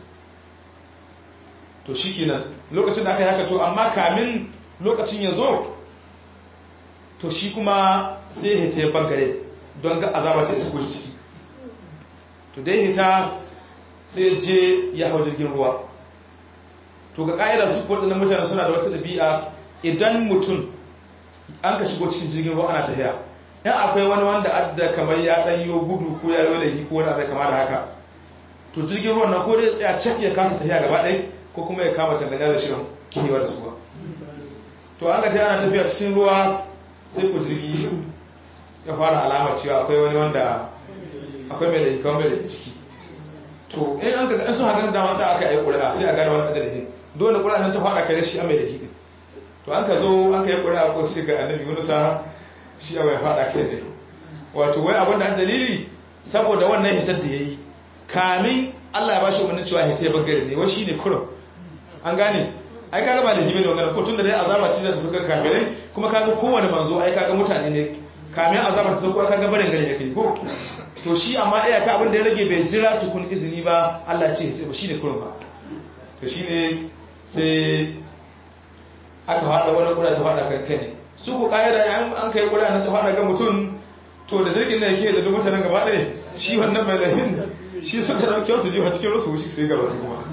to shikenan lokacin da aka yi haka to amma kamin lokacin ya zo to shi kuma sai hita ya bangare don ga azaba ta isko ciki to dai hita sai je ya hau jirgin ruwa to ga ƙa'idar su waɗannan mutane suna da wata ɗabi'a idan mutum an ka shigo cikin jirgin ruwa ana tafiya in akwai wani wanda adda kamar ya ɗan yi gudu ko ya yi laifi ko wani abu kama da haka to jirgin ruwan nan ko dai tsaya can ya kasa tafiya gaba ɗaya ko kuma ya kama tanganya da shirin kihewa da suwa to an ka ta ana tafiya cikin ruwa sai ku jirgi ya fara alamar cewa akwai wani wanda akwai mai laifi kawai mai laifi ciki to in an ka sun hakan dama ta aka yi ƙuri'a sai a gane wani adadin dole ƙuri'a nan ta fara kai shi a mai laifi to an ka zo an ka yi ƙuri'a ko sai ga annabi yunusa shi a mai fada kai ne wato wai abin da dalili saboda wannan hitar da ya yi kamin allah ya ba shi umarnin cewa hitar bangare ne wai shi ne kurum an gane ai kaga ba da hibe ne wannan ko tun da dai azaba ce da suka kafirai kuma kaga kowane manzo ai kaga mutane ne kamin azaba ta sauko kaga barin gari da kai ko to shi amma iya ka abin da ya rage bai jira tukun izini ba Allah ce sai ba shine kurum ba to shine sai aka fada wani kura ta fada kan kai ne su ku kayyada an kai kura na ta fada kan mutum to da jirgin da yake da duk mutanen gaba ɗaya shi wannan mai lahin shi suka dauke su jiwa cikin rusu wuce sai gaba su kuma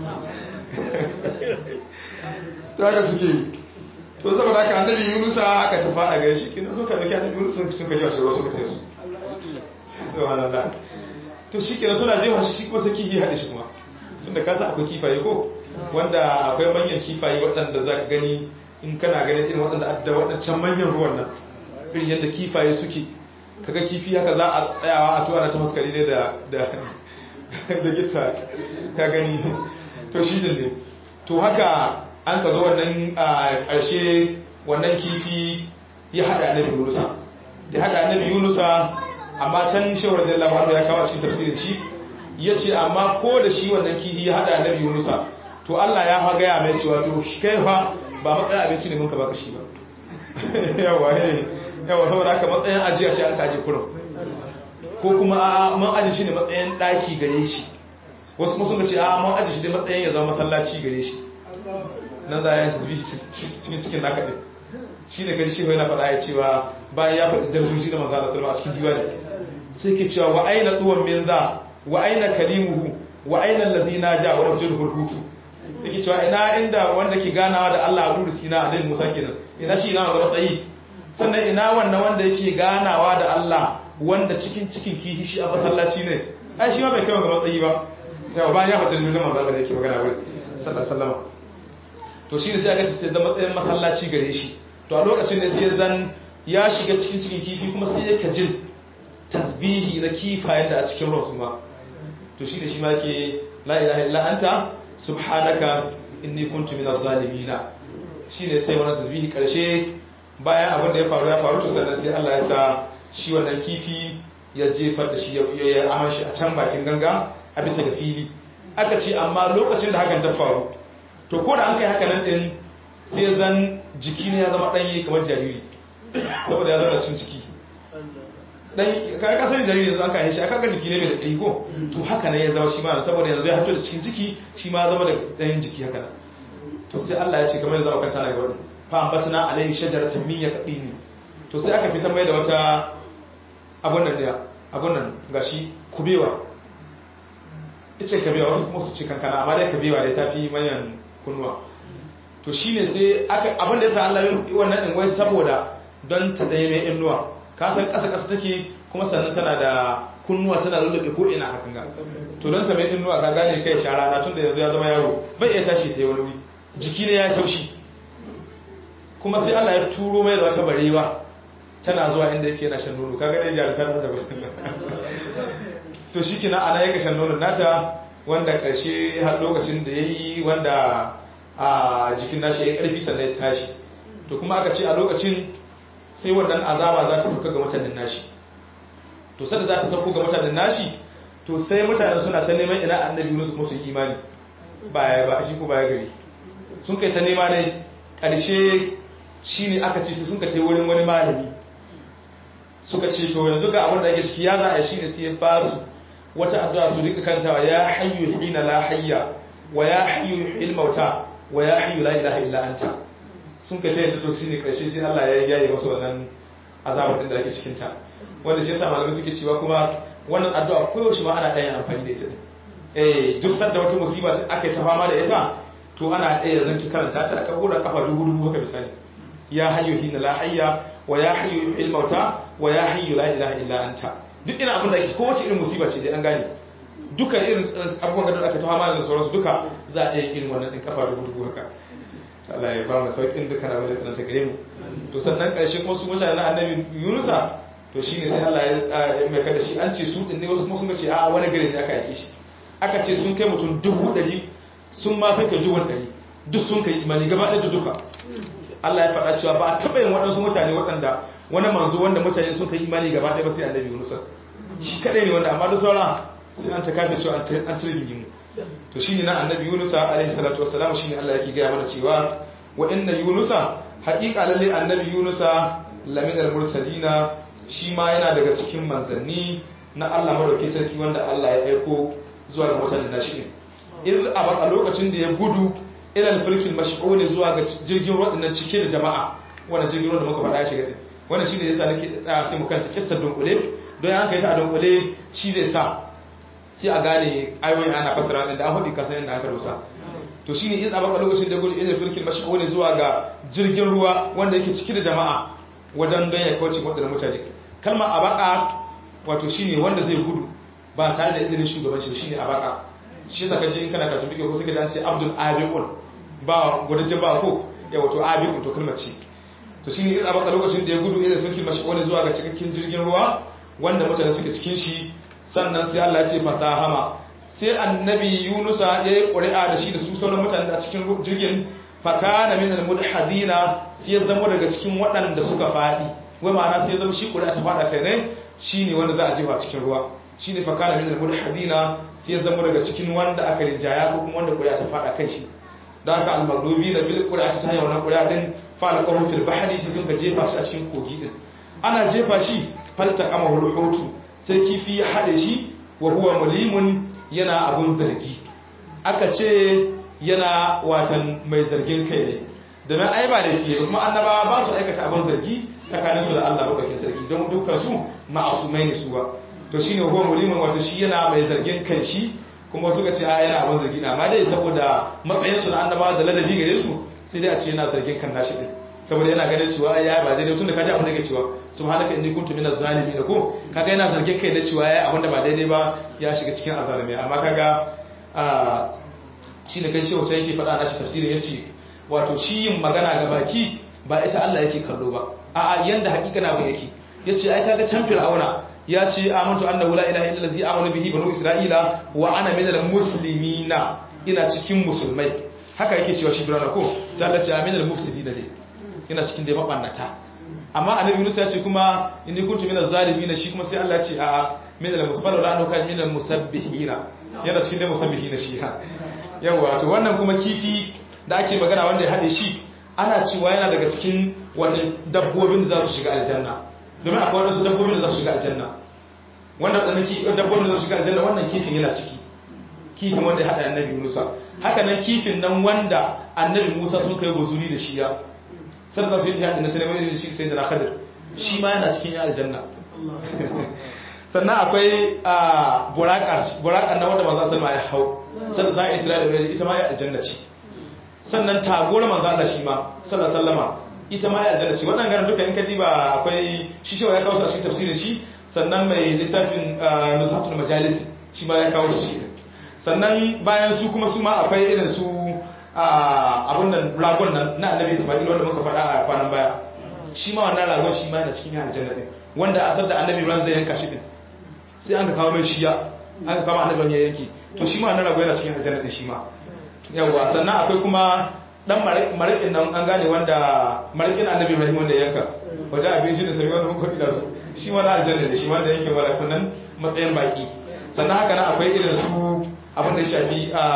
to haka suke to saboda haka annabi yunusa aka ta fada gare shi kin suka dauki annabi yunusa suka jiwa shi rusu suka tafi su subhanallah to shi kenan suna jefa shi kuma sai kifi haɗe shi kuma tunda ka san akwai kifaye ko wanda akwai manyan kifaye waɗanda za ka gani in kana ganin irin waɗanda adda waɗancan manyan ruwan nan irin yadda kifaye suke kaga kifi haka za a tsayawa a tuwa na ta maskari ne da da gita ka gani to shi ne to haka an ka zo wannan a ƙarshe wannan kifi ya haɗa annabi yunusa da haɗa annabi yunusa amma can shawar da labaru ya kawo cikin tafsirin shi ya ce amma ko da shi wannan kifi ya haɗa annabi yunusa to Allah ya fa gaya mai cewa to kai fa ba matsayin abinci ne muka baka shi ba yawa yawa saboda haka matsayin ajiya ce an kaji kurum ko kuma a man aji shi ne matsayin ɗaki gare shi wasu kuma sun ce a man aji shi ne matsayin ya zama masallaci gare shi nan za a yi tasbi cikin cikin naka ɗin shi ne kaji shi yana faɗa ya cewa bayan ya faɗi darsoshi da manzo Allah sallallahu a cikin diwani sai ke cewa wa aina duwan min za wa aina kalimuhu wa aina allazina ja wa rajulul hutu yake cewa ina inda wanda ke ganawa da Allah a duru sina alaihi Musa kenan ina shi ina ga matsayi sannan ina wannan wanda yake ganawa da Allah wanda cikin cikin kihi shi a masallaci ne ai shi ma bai kai ga matsayi ba yawa bayan ya fata da manzo Allah da yake magana wai sallallahu alaihi wasallam to shi ne sai aka ce da matsayin masallaci gare shi to a lokacin da sai zan ya shiga cikin cikin kifi kuma sai ya kajin tasbihi na kifayen da a cikin ruwan su ma to shi ne shi ma ke la ilaha illa anta subhanaka inni kuntu minaz zalimina shine sai wannan tasbihi karshe bayan abin da ya faru ya faru to sannan sai Allah ya sa shi wannan kifi ya jefar da shi ya aman shi a can bakin ganga a bisa ga fili aka ce amma lokacin da hakan ta faru to ko da an kai haka nan din sai zan jiki ne ya zama ɗanye kamar jariri saboda ya zama cin ciki dan kai ka sani jariri yanzu aka yi shi aka ga jiki ne mai da ƙari ko to haka ne ya zama shi ma saboda yanzu ya fito da cikin jiki shi ma zama da ɗayan jiki haka to sai Allah ya ce kamar yanzu aka tana ga wani fa ambatna alayhi shajaratan min yaqini to sai aka fitar mai da wata abun nan da abun nan gashi kubewa ice kabewa wasu kuma su ce kankana amma dai kabewa dai tafi manyan kunnuwa to shine sai aka abin da yasa Allah ya wannan din wai saboda don ta dai mai innuwa ka san kasa kasa take kuma sannan tana da kunnuwa tana lullube ko ina hakan ga to don ta mai innuwa ka gane kai shara na tunda yanzu ya zama yaro bai iya tashi sai wani wuri jiki ne ya taushi kuma sai Allah ya turo mai da wata barewa tana zuwa inda yake yana shan nono kaga dai jarumta ta zaba to shi kina ana yake shan nonon nata wanda karshe har lokacin da yayi wanda a jikin nashi ya karfi sannan ya tashi to kuma aka ce a lokacin sai wannan azaba za ta sauka ga mutanen nashi to sai da za ta sauko ga mutanen nashi to sai mutane suna ta neman ina annabi Yunus kuma su yi imani baya ba shi ko baya gari sun kai ta nema ne karshe shine aka ce sun ka tai wurin wani malami suka ce to yanzu ga abin da ake ciki ya za a yi shine sai ya ba su wata addu'a su rika kantawa ya hayyu hina la hayya wa ya hayyu il mauta wa ya hayyu la ilaha illa anta sun ka ta yadda to shine karshe sai Allah ya yaye masu wannan azabar din da ake cikin ta wanda shi yasa malamai suke cewa kuma wannan addu'a koyaushe ma ana ɗaya amfani da ita eh duk sanda wata musiba aka yi ta fama da ita to ana ɗaya zan ki karanta ta aka gura kafa dubu dubu haka misali ya hayyu hina la hayya wa ya hayyu il mauta wa ya hayyu la ilaha illa anta duk ina abin da ake kowace irin musiba ce dai an gane duka irin abubuwan da aka tawa malamin sauransu duka za a iya irin wannan din kafa dubu dubu haka Allah ya ba mu sauƙin duka na wanda tsananta gare mu to sannan ƙarshe kuma su mutane na annabi Yunusa to shine sai Allah ya mai kada shi an ce su din ne wasu kuma sun ce a wani gari ne aka yake shi aka ce sun kai mutum dubu ɗari sun ma fi kai dubu ɗari duk sun kai imani gaba ɗaya duka Allah ya faɗa cewa ba a taɓa yin waɗansu mutane waɗanda wani manzo wanda mutane sun kai imani gaba ɗaya ba sai annabi Yunus shi kadai ne wanda amma da saura sai an ta kafe cewa an tirgin mu to shine na annabi Yunus alaihi salatu wassalam shine Allah yake gaya mana cewa wa inna Yunus haqiqa lalle annabi Yunus lamin al-mursalina shi ma yana daga cikin manzanni na Allah madauki sarki wanda Allah ya aiko zuwa ga mutanen nashi iz a lokacin da ya gudu ilal fulkin mash'ul zuwa ga jirgin ruwa dinnan cike da jama'a wannan jirgin ruwa da muka faɗa ya shiga din wannan shine yasa nake tsaya sai mu kanta kissar dunkule don an kai ta a dunkule shi zai sa sai a gane ayoyi ana fasara din da an faɗi kasan yadda aka rusa to shine in abaka lokacin da gudu ilal fulkin mash'ul zuwa ga jirgin ruwa wanda yake cike da jama'a wajen don ya kauce wadannan mutane kalmar abaka wato shine wanda zai gudu ba tare da izinin shugabanci shine abaka shi saka ji in kana ka tumbi ko suka dace abdul abiqul ba gudaje ba ko ya wato abiqul to kalmar ce to shine in abaka lokacin da ya gudu ila fulkin mashghul zuwa ga cikakken jirgin ruwa wanda mutane suke cikin shi sannan sai Allah ya ce fasahama sai annabi Yunusa ya yi ƙuri'a da shi da su sauran mutane da cikin jirgin fakana min al-mudhadina sai ya zama daga cikin waɗanda suka faɗi wai ma'ana sai ya zama shi ƙuri'a ta faɗa kai ne shine wanda za a jefa cikin ruwa shine fakana min al-mudhadina sai ya zama daga cikin wanda aka rinjaya ko kuma wanda ƙuri'a ta faɗa kai shi don haka al-maghdubi na bil ƙuri'a ta hanyar wannan ƙuri'a din fa'ala qawmu fil bahri sai sun ka jefa shi a cikin kogi din ana jefa shi falta kama hulhutu sai kifi ya haɗe shi wa huwa mulimun yana abun zargi aka ce yana watan mai zargin kai ne domin ai ba da fiye kuma annabawa ba su aikata abin zargi tsakanin su da Allah madaukakin sarki don dukkan su ma'asumai ne su ba to shine huwa mulimun wato shi yana mai zargin kai shi kuma suka ce a yana abin zargi na amma dai saboda matsayin su na annabawa da ladabi gare su sai dai a ce yana zargin kan nashi din saboda yana ganin cewa ya ba daidai tun da kaji abin da ke cewa subhanaka inni kuntu minaz zalimin ko kaga yana zargin kai da cewa ya abin da ba daidai ba ya shiga cikin azalimi amma kaga a shine kai shehu sai yake faɗa nashi tafsirin yace wato shi yin magana ga baki ba ita Allah yake kallo ba a'a yanda hakika na ba yake yace ai kaga can fir'auna ya ce amantu annahu la ilaha illa allazi amanu bihi banu isra'ila wa ana minal muslimina ina cikin musulmai haka yake cewa shi birana ko sai Allah ce aminal mufsidina dai ina cikin dai mabannata amma annabi Yunus ya ce kuma inni kuntu minaz zalimin shi kuma sai Allah ya ce a minal musfala la anaka minal musabbihina yana cikin dai musabbihina shi ha yawa to wannan kuma kifi da ake magana wanda ya hade shi ana cewa yana daga cikin wata dabbobin da za su shiga aljanna domin akwai wasu dabbobin da za su shiga aljanna wanda wadannan dabbobin da za su shiga aljanna wannan kifin yana ciki kifin wanda ya hada annabi Musa haka nan kifin nan wanda annabi Musa sun kai guzuri da shi ya sannan su yi jihadi na talabijin da shi sai da na khadir shi ma yana cikin aljanna sannan akwai burakar burakar na wanda manzo sallama ya hau sannan za a yi da ita ma ya aljanna ce sannan tagora manzo Allah shi ma sallallahu sallama ita ma ya aljanna ce wannan garin duka in ka diba akwai shi shi ya kawo shi a cikin tafsirin shi sannan mai littafin nuzhatul majalis shi ma ya kawo shi sannan bayan su kuma su ma akwai irin su abun nan ragon nan na annabi isma'il wanda muka faɗa a kwanan baya shi ma wannan ragon shi ma yana cikin aljanna din wanda asar da annabi ran zai yanka shi din sai an ka kawo mai shiya an ka kawo annabi ya yanki to shi ma wannan ragon yana cikin aljanna din shi ma yawa sannan akwai kuma dan marikin nan an gane wanda marikin annabi ibrahim wanda ya yanka waje abin shi da sami wanda muka da su shi ma na aljanna da shi ma da yanke malakun nan matsayin baki sannan haka nan akwai irin su abin da shafi a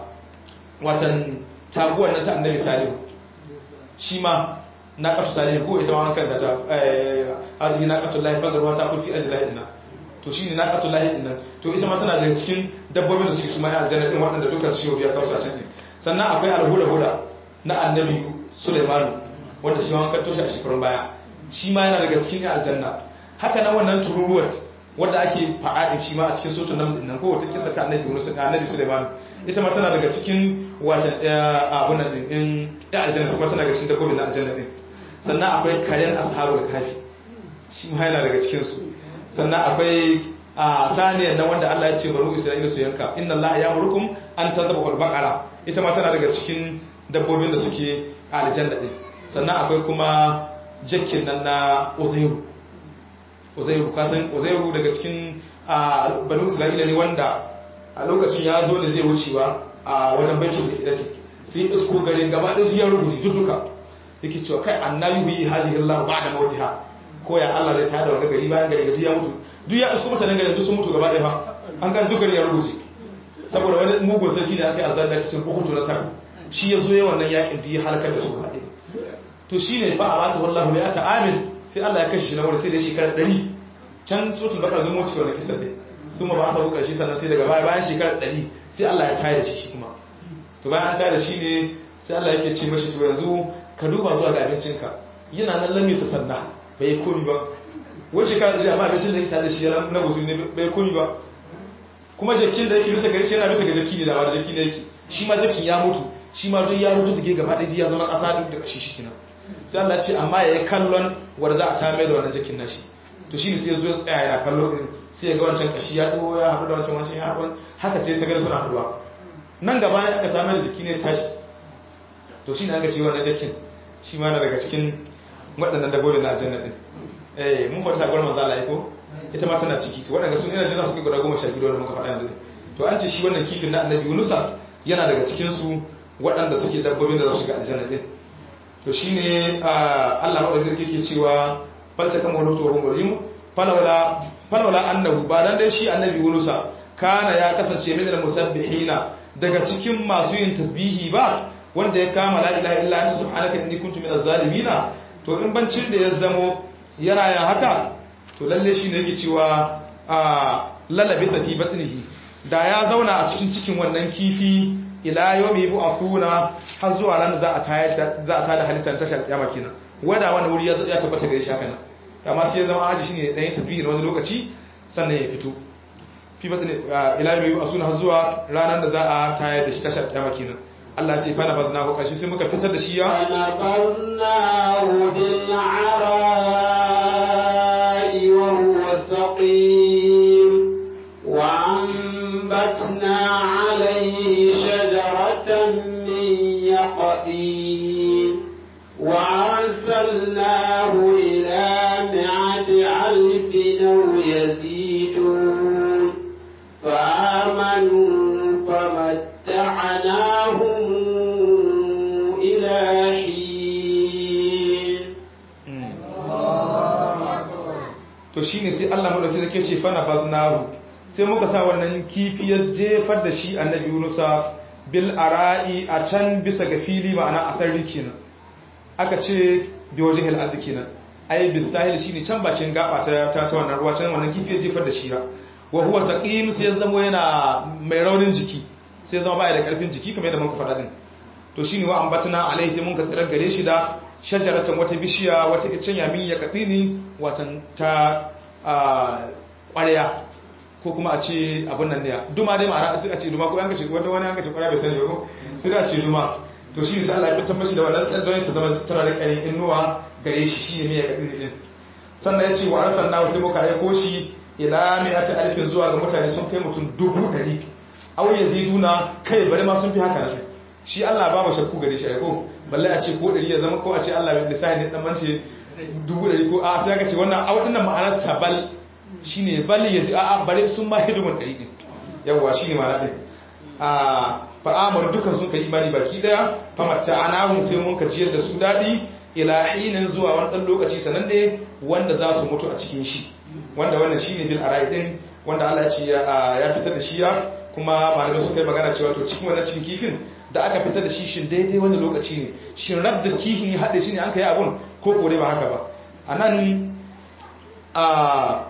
watan taguwar na ta annabi salihu shi ma na kafin salihu ko ita ma kanta ta arziki na kafin lahi bazarwa ta kulfi ajin lahi dinnan to shi ne na kafin lahi dinnan to ita ma tana daga cikin dabbobin da suke su ma ya aljanna din waɗanda duka su shi ya kawo sashen ne sannan akwai alhuda-huda na annabi suleimanu wanda shi ma kan toshe a shekarun baya shi ma yana daga cikin aljanna haka nan wannan tururuwar wadda ake faɗaɗin shi ma a cikin sotun nan nan ko wata kisa ta annabi Yunus da annabi Sulaiman ita ma tana daga cikin watan abun nan din in ya aljanna kuma tana daga cikin dabbobin na aljanna din sannan akwai karen ashabul kafi shi ma yana daga cikin su sannan akwai a saniyan nan wanda Allah ya ce bari Isra'ila su yanka inna Allah ya'murukum an tadhabu al-baqara ita ma tana daga cikin dabbobin da suke a aljanna din sannan akwai kuma jakkin nan na Uzairu uzairu kasan uzairu daga cikin banu isra'ila ne wanda a lokacin ya zo da zai wucewa a wajen baitul ihdasi sai isko garin gaba da ya rubuta duka yake cewa kai annabi bi hadhihi allah ba'da mawtiha ko ya Allah zai tada wani gari bayan gari duk ya mutu duk ya isko mutanen garin duk sun mutu gaba ɗaya fa an ga duk ya rubuce saboda wani mugun sarki da aka yi azar da cikin hukuntu na sarki shi ya zo ya wannan yakin duk ya halakar da su gaba ɗaya to shine ba a bata wallahu ya ta amin sai Allah ya kashe shi na wani sai da shekarar ɗari can sotul bakar zama wuce wani kisar dai sun ma ba aka bukar shi sannan sai daga baya bayan shekarar ɗari sai Allah ya tayar da shi shi kuma to bayan an tayar da shi ne sai Allah yake ce mashi to yanzu ka duba zuwa ga abincinka yana nan lami ta sanna bai yi komi ba wani shekarar ɗari amma abincin da yake tare da shi na guzu ne bai komi ba kuma jakin da yake bisa gari shi yana bisa ga jaki ne da wani jaki ne yake shi ma jakin ya mutu shi ma don ya mutu take gaba ɗaya ya zama ƙasa duk da ƙashi shi kenan sai Allah ce amma ya yi kallon wanda za a tame da wannan jakin nashi to shi ne sai zo ya tsaya yana kallo din sai ya ga wancan kashi ya tso ya haɗu da wancan wancan ya haɗu haka sai ta gani suna haɗuwa nan gaba ne aka samar da jiki ne tashi to shi ne aka ce wannan jakin shi ma na daga cikin waɗannan dabbobin na aljanna din eh mun fata gwar manzo Allah ko ita ma tana ciki to waɗanda sun ina jin su kai guda goma sha biyu da muka faɗa yanzu to an ce shi wannan kifin na annabi Yunusa yana daga cikin su waɗanda suke dabbobin da za su shiga aljanna din to shine Allah madaukakin sarki ke cewa falta kan wani tsoron gwajimu falawala annahu ba dan dai shi annabi yunusa kana ya kasance min musabbihina daga cikin masu yin tasbihi ba wanda ya kama la ilaha illa anta subhanaka inni kuntu minaz zalimina to in bancin da ya zamo yana yin haka to lalle shi ne yake cewa a lalabe ta fi batnihi da ya zauna a cikin cikin wannan kifi ila yawmi bu'athuna har zuwa ran za a tayar za a tada halittar tashar kiyama kenan wanda wani wuri ya tabbata gare shi haka nan amma sai ya zama aji shine dan yin tafiyi wani lokaci sannan ya fito fi batni ila yawmi bu'athuna har zuwa ranar da za a tayar da shi tashar kiyama kenan Allah ce fa nabazna ko kashi sai muka fitar da shi ya فنبذناه بالعراء وهو سقيم وأنبتنا عليه شجرة من يقطين وأرسلناه إلى مئة ألف أو يزيد to shine sai Allah madauki zake ce fa nafaznahu sai muka sa wannan kifi ya jefar da shi annabi Yunusa bil ara'i a can bisa ga fili ma'ana a sarri kenan aka ce bi wajhil ardi kenan ai bis sahil shine can bakin gaba ta ta wannan ruwa can wannan kifi ya jefar da shi ra wa huwa saqim sai ya zama yana mai raunin jiki sai ya zama baya da karfin jiki kamar yadda muka faɗa din to shine wa ambatna alai sai mun ka tsirar gare shi da shajaratan wata bishiya wata icen yamin ya kadini watan ta ƙwarya ko kuma a ce abin nan ne duma dai ma'ana sai a ce duma ko an kace wanda wani an kace ƙwarya bai sani ba ko sai a ce duma to shi sai Allah ya fitar mashi da wannan tsadon ta zama tana da ƙarin inuwa gare shi shi ne ya kadini din sannan ya ce wa arsalna sai muka aiko shi ila mi'ati alfin zuwa ga mutane sun kai mutum dubu ɗari aw yaziduna kai bari ma sun fi haka nan shi Allah ba mu shakku gare shi ko balle a ce ko ɗari ya zama ko a ce Allah bai lissafi ne dan mance dubu ɗari ko a sai ka ce wannan a waɗannan ma'anar tabal shine bal yazi a bare sun ma hidimin ɗari din yawa shine ma'ana din a fa amar dukan sun kai imani baki daya fa matta anahum sai mun ka ciyar da su dadi ila hinin zuwa wani dan lokaci sanan ne wanda za su mutu a cikin shi wanda wannan shine bil arai din wanda Allah ya ce ya fitar da shi ya kuma malamai suka yi magana cewa to cikin wannan cikin kifin da aka fitar da shi shin daidai wani lokaci ne shin rab da kifin ya haɗe shi ne an ka yi abun ko kore ba haka ba a nan a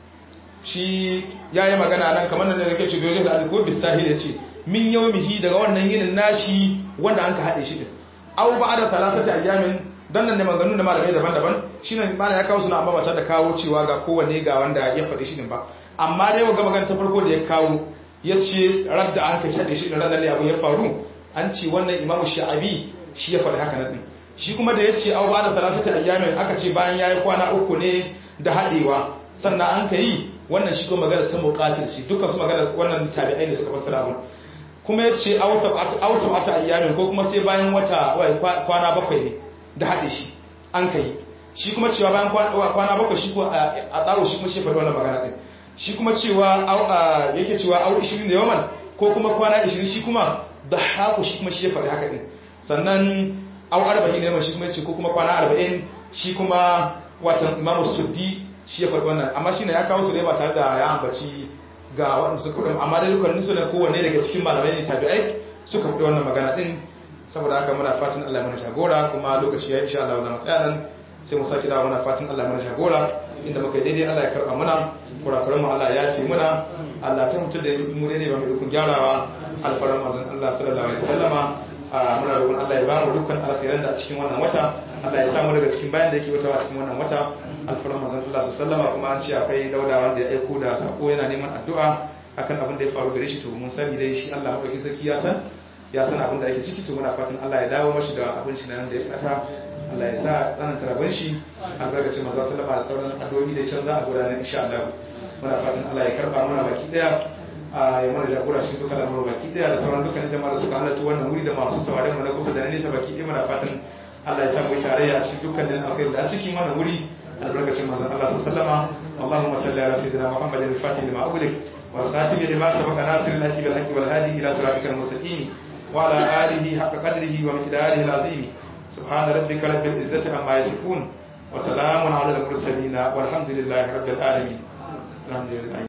shi ya yi magana nan kamar da nake ce dojin da ko bisahi ya ce min yau mihi daga wannan yinin nashi wanda an ka haɗe shi din au ba da talatati ayyamin dan nan ne maganganu da malamai daban-daban shi ne malam ya kawo suna amma ba da kawo cewa ga kowanne ga wanda ya faɗi shi din ba amma dai ga magana ta farko da ya kawo ya ce radda an ka haɗe shi din ranar ne abu ya faru an ce wannan imamu sha'abi shi ya faɗi haka nan shi kuma da ya ce au ba da talatati ayyamin aka ce bayan ya yi kwana uku ne da haɗewa sannan an ka yi wannan shi kuma magana ta muqatil shi dukkan su magana wannan tabi'ai ne suka fassara abun kuma ya ce auta ata ayyamin ko kuma sai bayan wata kwana bakwai ne da haɗe shi an ka yi shi kuma cewa bayan kwana bakwai shi ko a tsaro shi kuma shi faɗi wannan magana ɗin shi kuma cewa yake cewa au 20 da yawan ko kuma kwana 20 shi kuma da haku shi kuma shi ya faɗi haka ɗin sannan au 40 ne shi kuma ce ko kuma kwana 40 shi kuma watan imamu suddi shi ya faɗi wannan amma shi ne ya kawo su ne ba tare da ya ambaci ga waɗanda suka faɗi amma da dukkanin su ne kowanne daga cikin malamai ne tabi'ai suka faɗi wannan magana ɗin saboda haka muna fatan Allah mana shagora kuma lokaci ya insha Allah zama tsaya nan sai mu saki dawo muna fatan Allah mana shagora inda muka yi daidai Allah ya karɓa muna kurakuran mu Allah ya fi muna Allah ta mutu da mu daidai ba mu ikon gyarawa alfaran manzon Allah sallallahu alaihi wasallama muna roƙon Allah ya ba mu dukkan alkhairan da a cikin wannan wata Allah ya samu daga cikin bayan da yake wata a cikin wannan wata alfaran manzon Allah sallallahu kuma an ce akwai dauda wanda ya aiko da sako yana neman addu'a akan abin da ya faru gare shi to mun sani dai shi Allah madaukakin sarki ya san ya san abin da ake ciki to muna fatan Allah ya dawo mashi da abin shi nan da ya kata Allah ya sa tsananta rabon shi albarkacin manzon sallallahu da sauran addu'o'i da can za a gudanar insha Allah muna fatan Allah ya karba mana baki daya ya mana jagora shi duka da baki daya da sauran dukkan jama'a da suka halarta wannan wuri da masu sauraron mu na kusa da na nesa baki daya muna fatan Allah ya sa mu tarayya a cikin dukkan da alkhairi da a cikin wannan wuri albarkacin manzon Allah sallallahu alaihi wasallam Allahumma salli ala sayyidina Muhammadin al-Fatih lima ughliq wal khatim lima sabaqa nasir al-haqi bil haqi wal hadi ila siratikal mustaqim wa ala alihi haqqa qadrihi wa miqdarihi al-azim subhana rabbika rabbil izzati amma yasifun wa salamun ala al-mursalin walhamdulillahi rabbil alamin alhamdulillah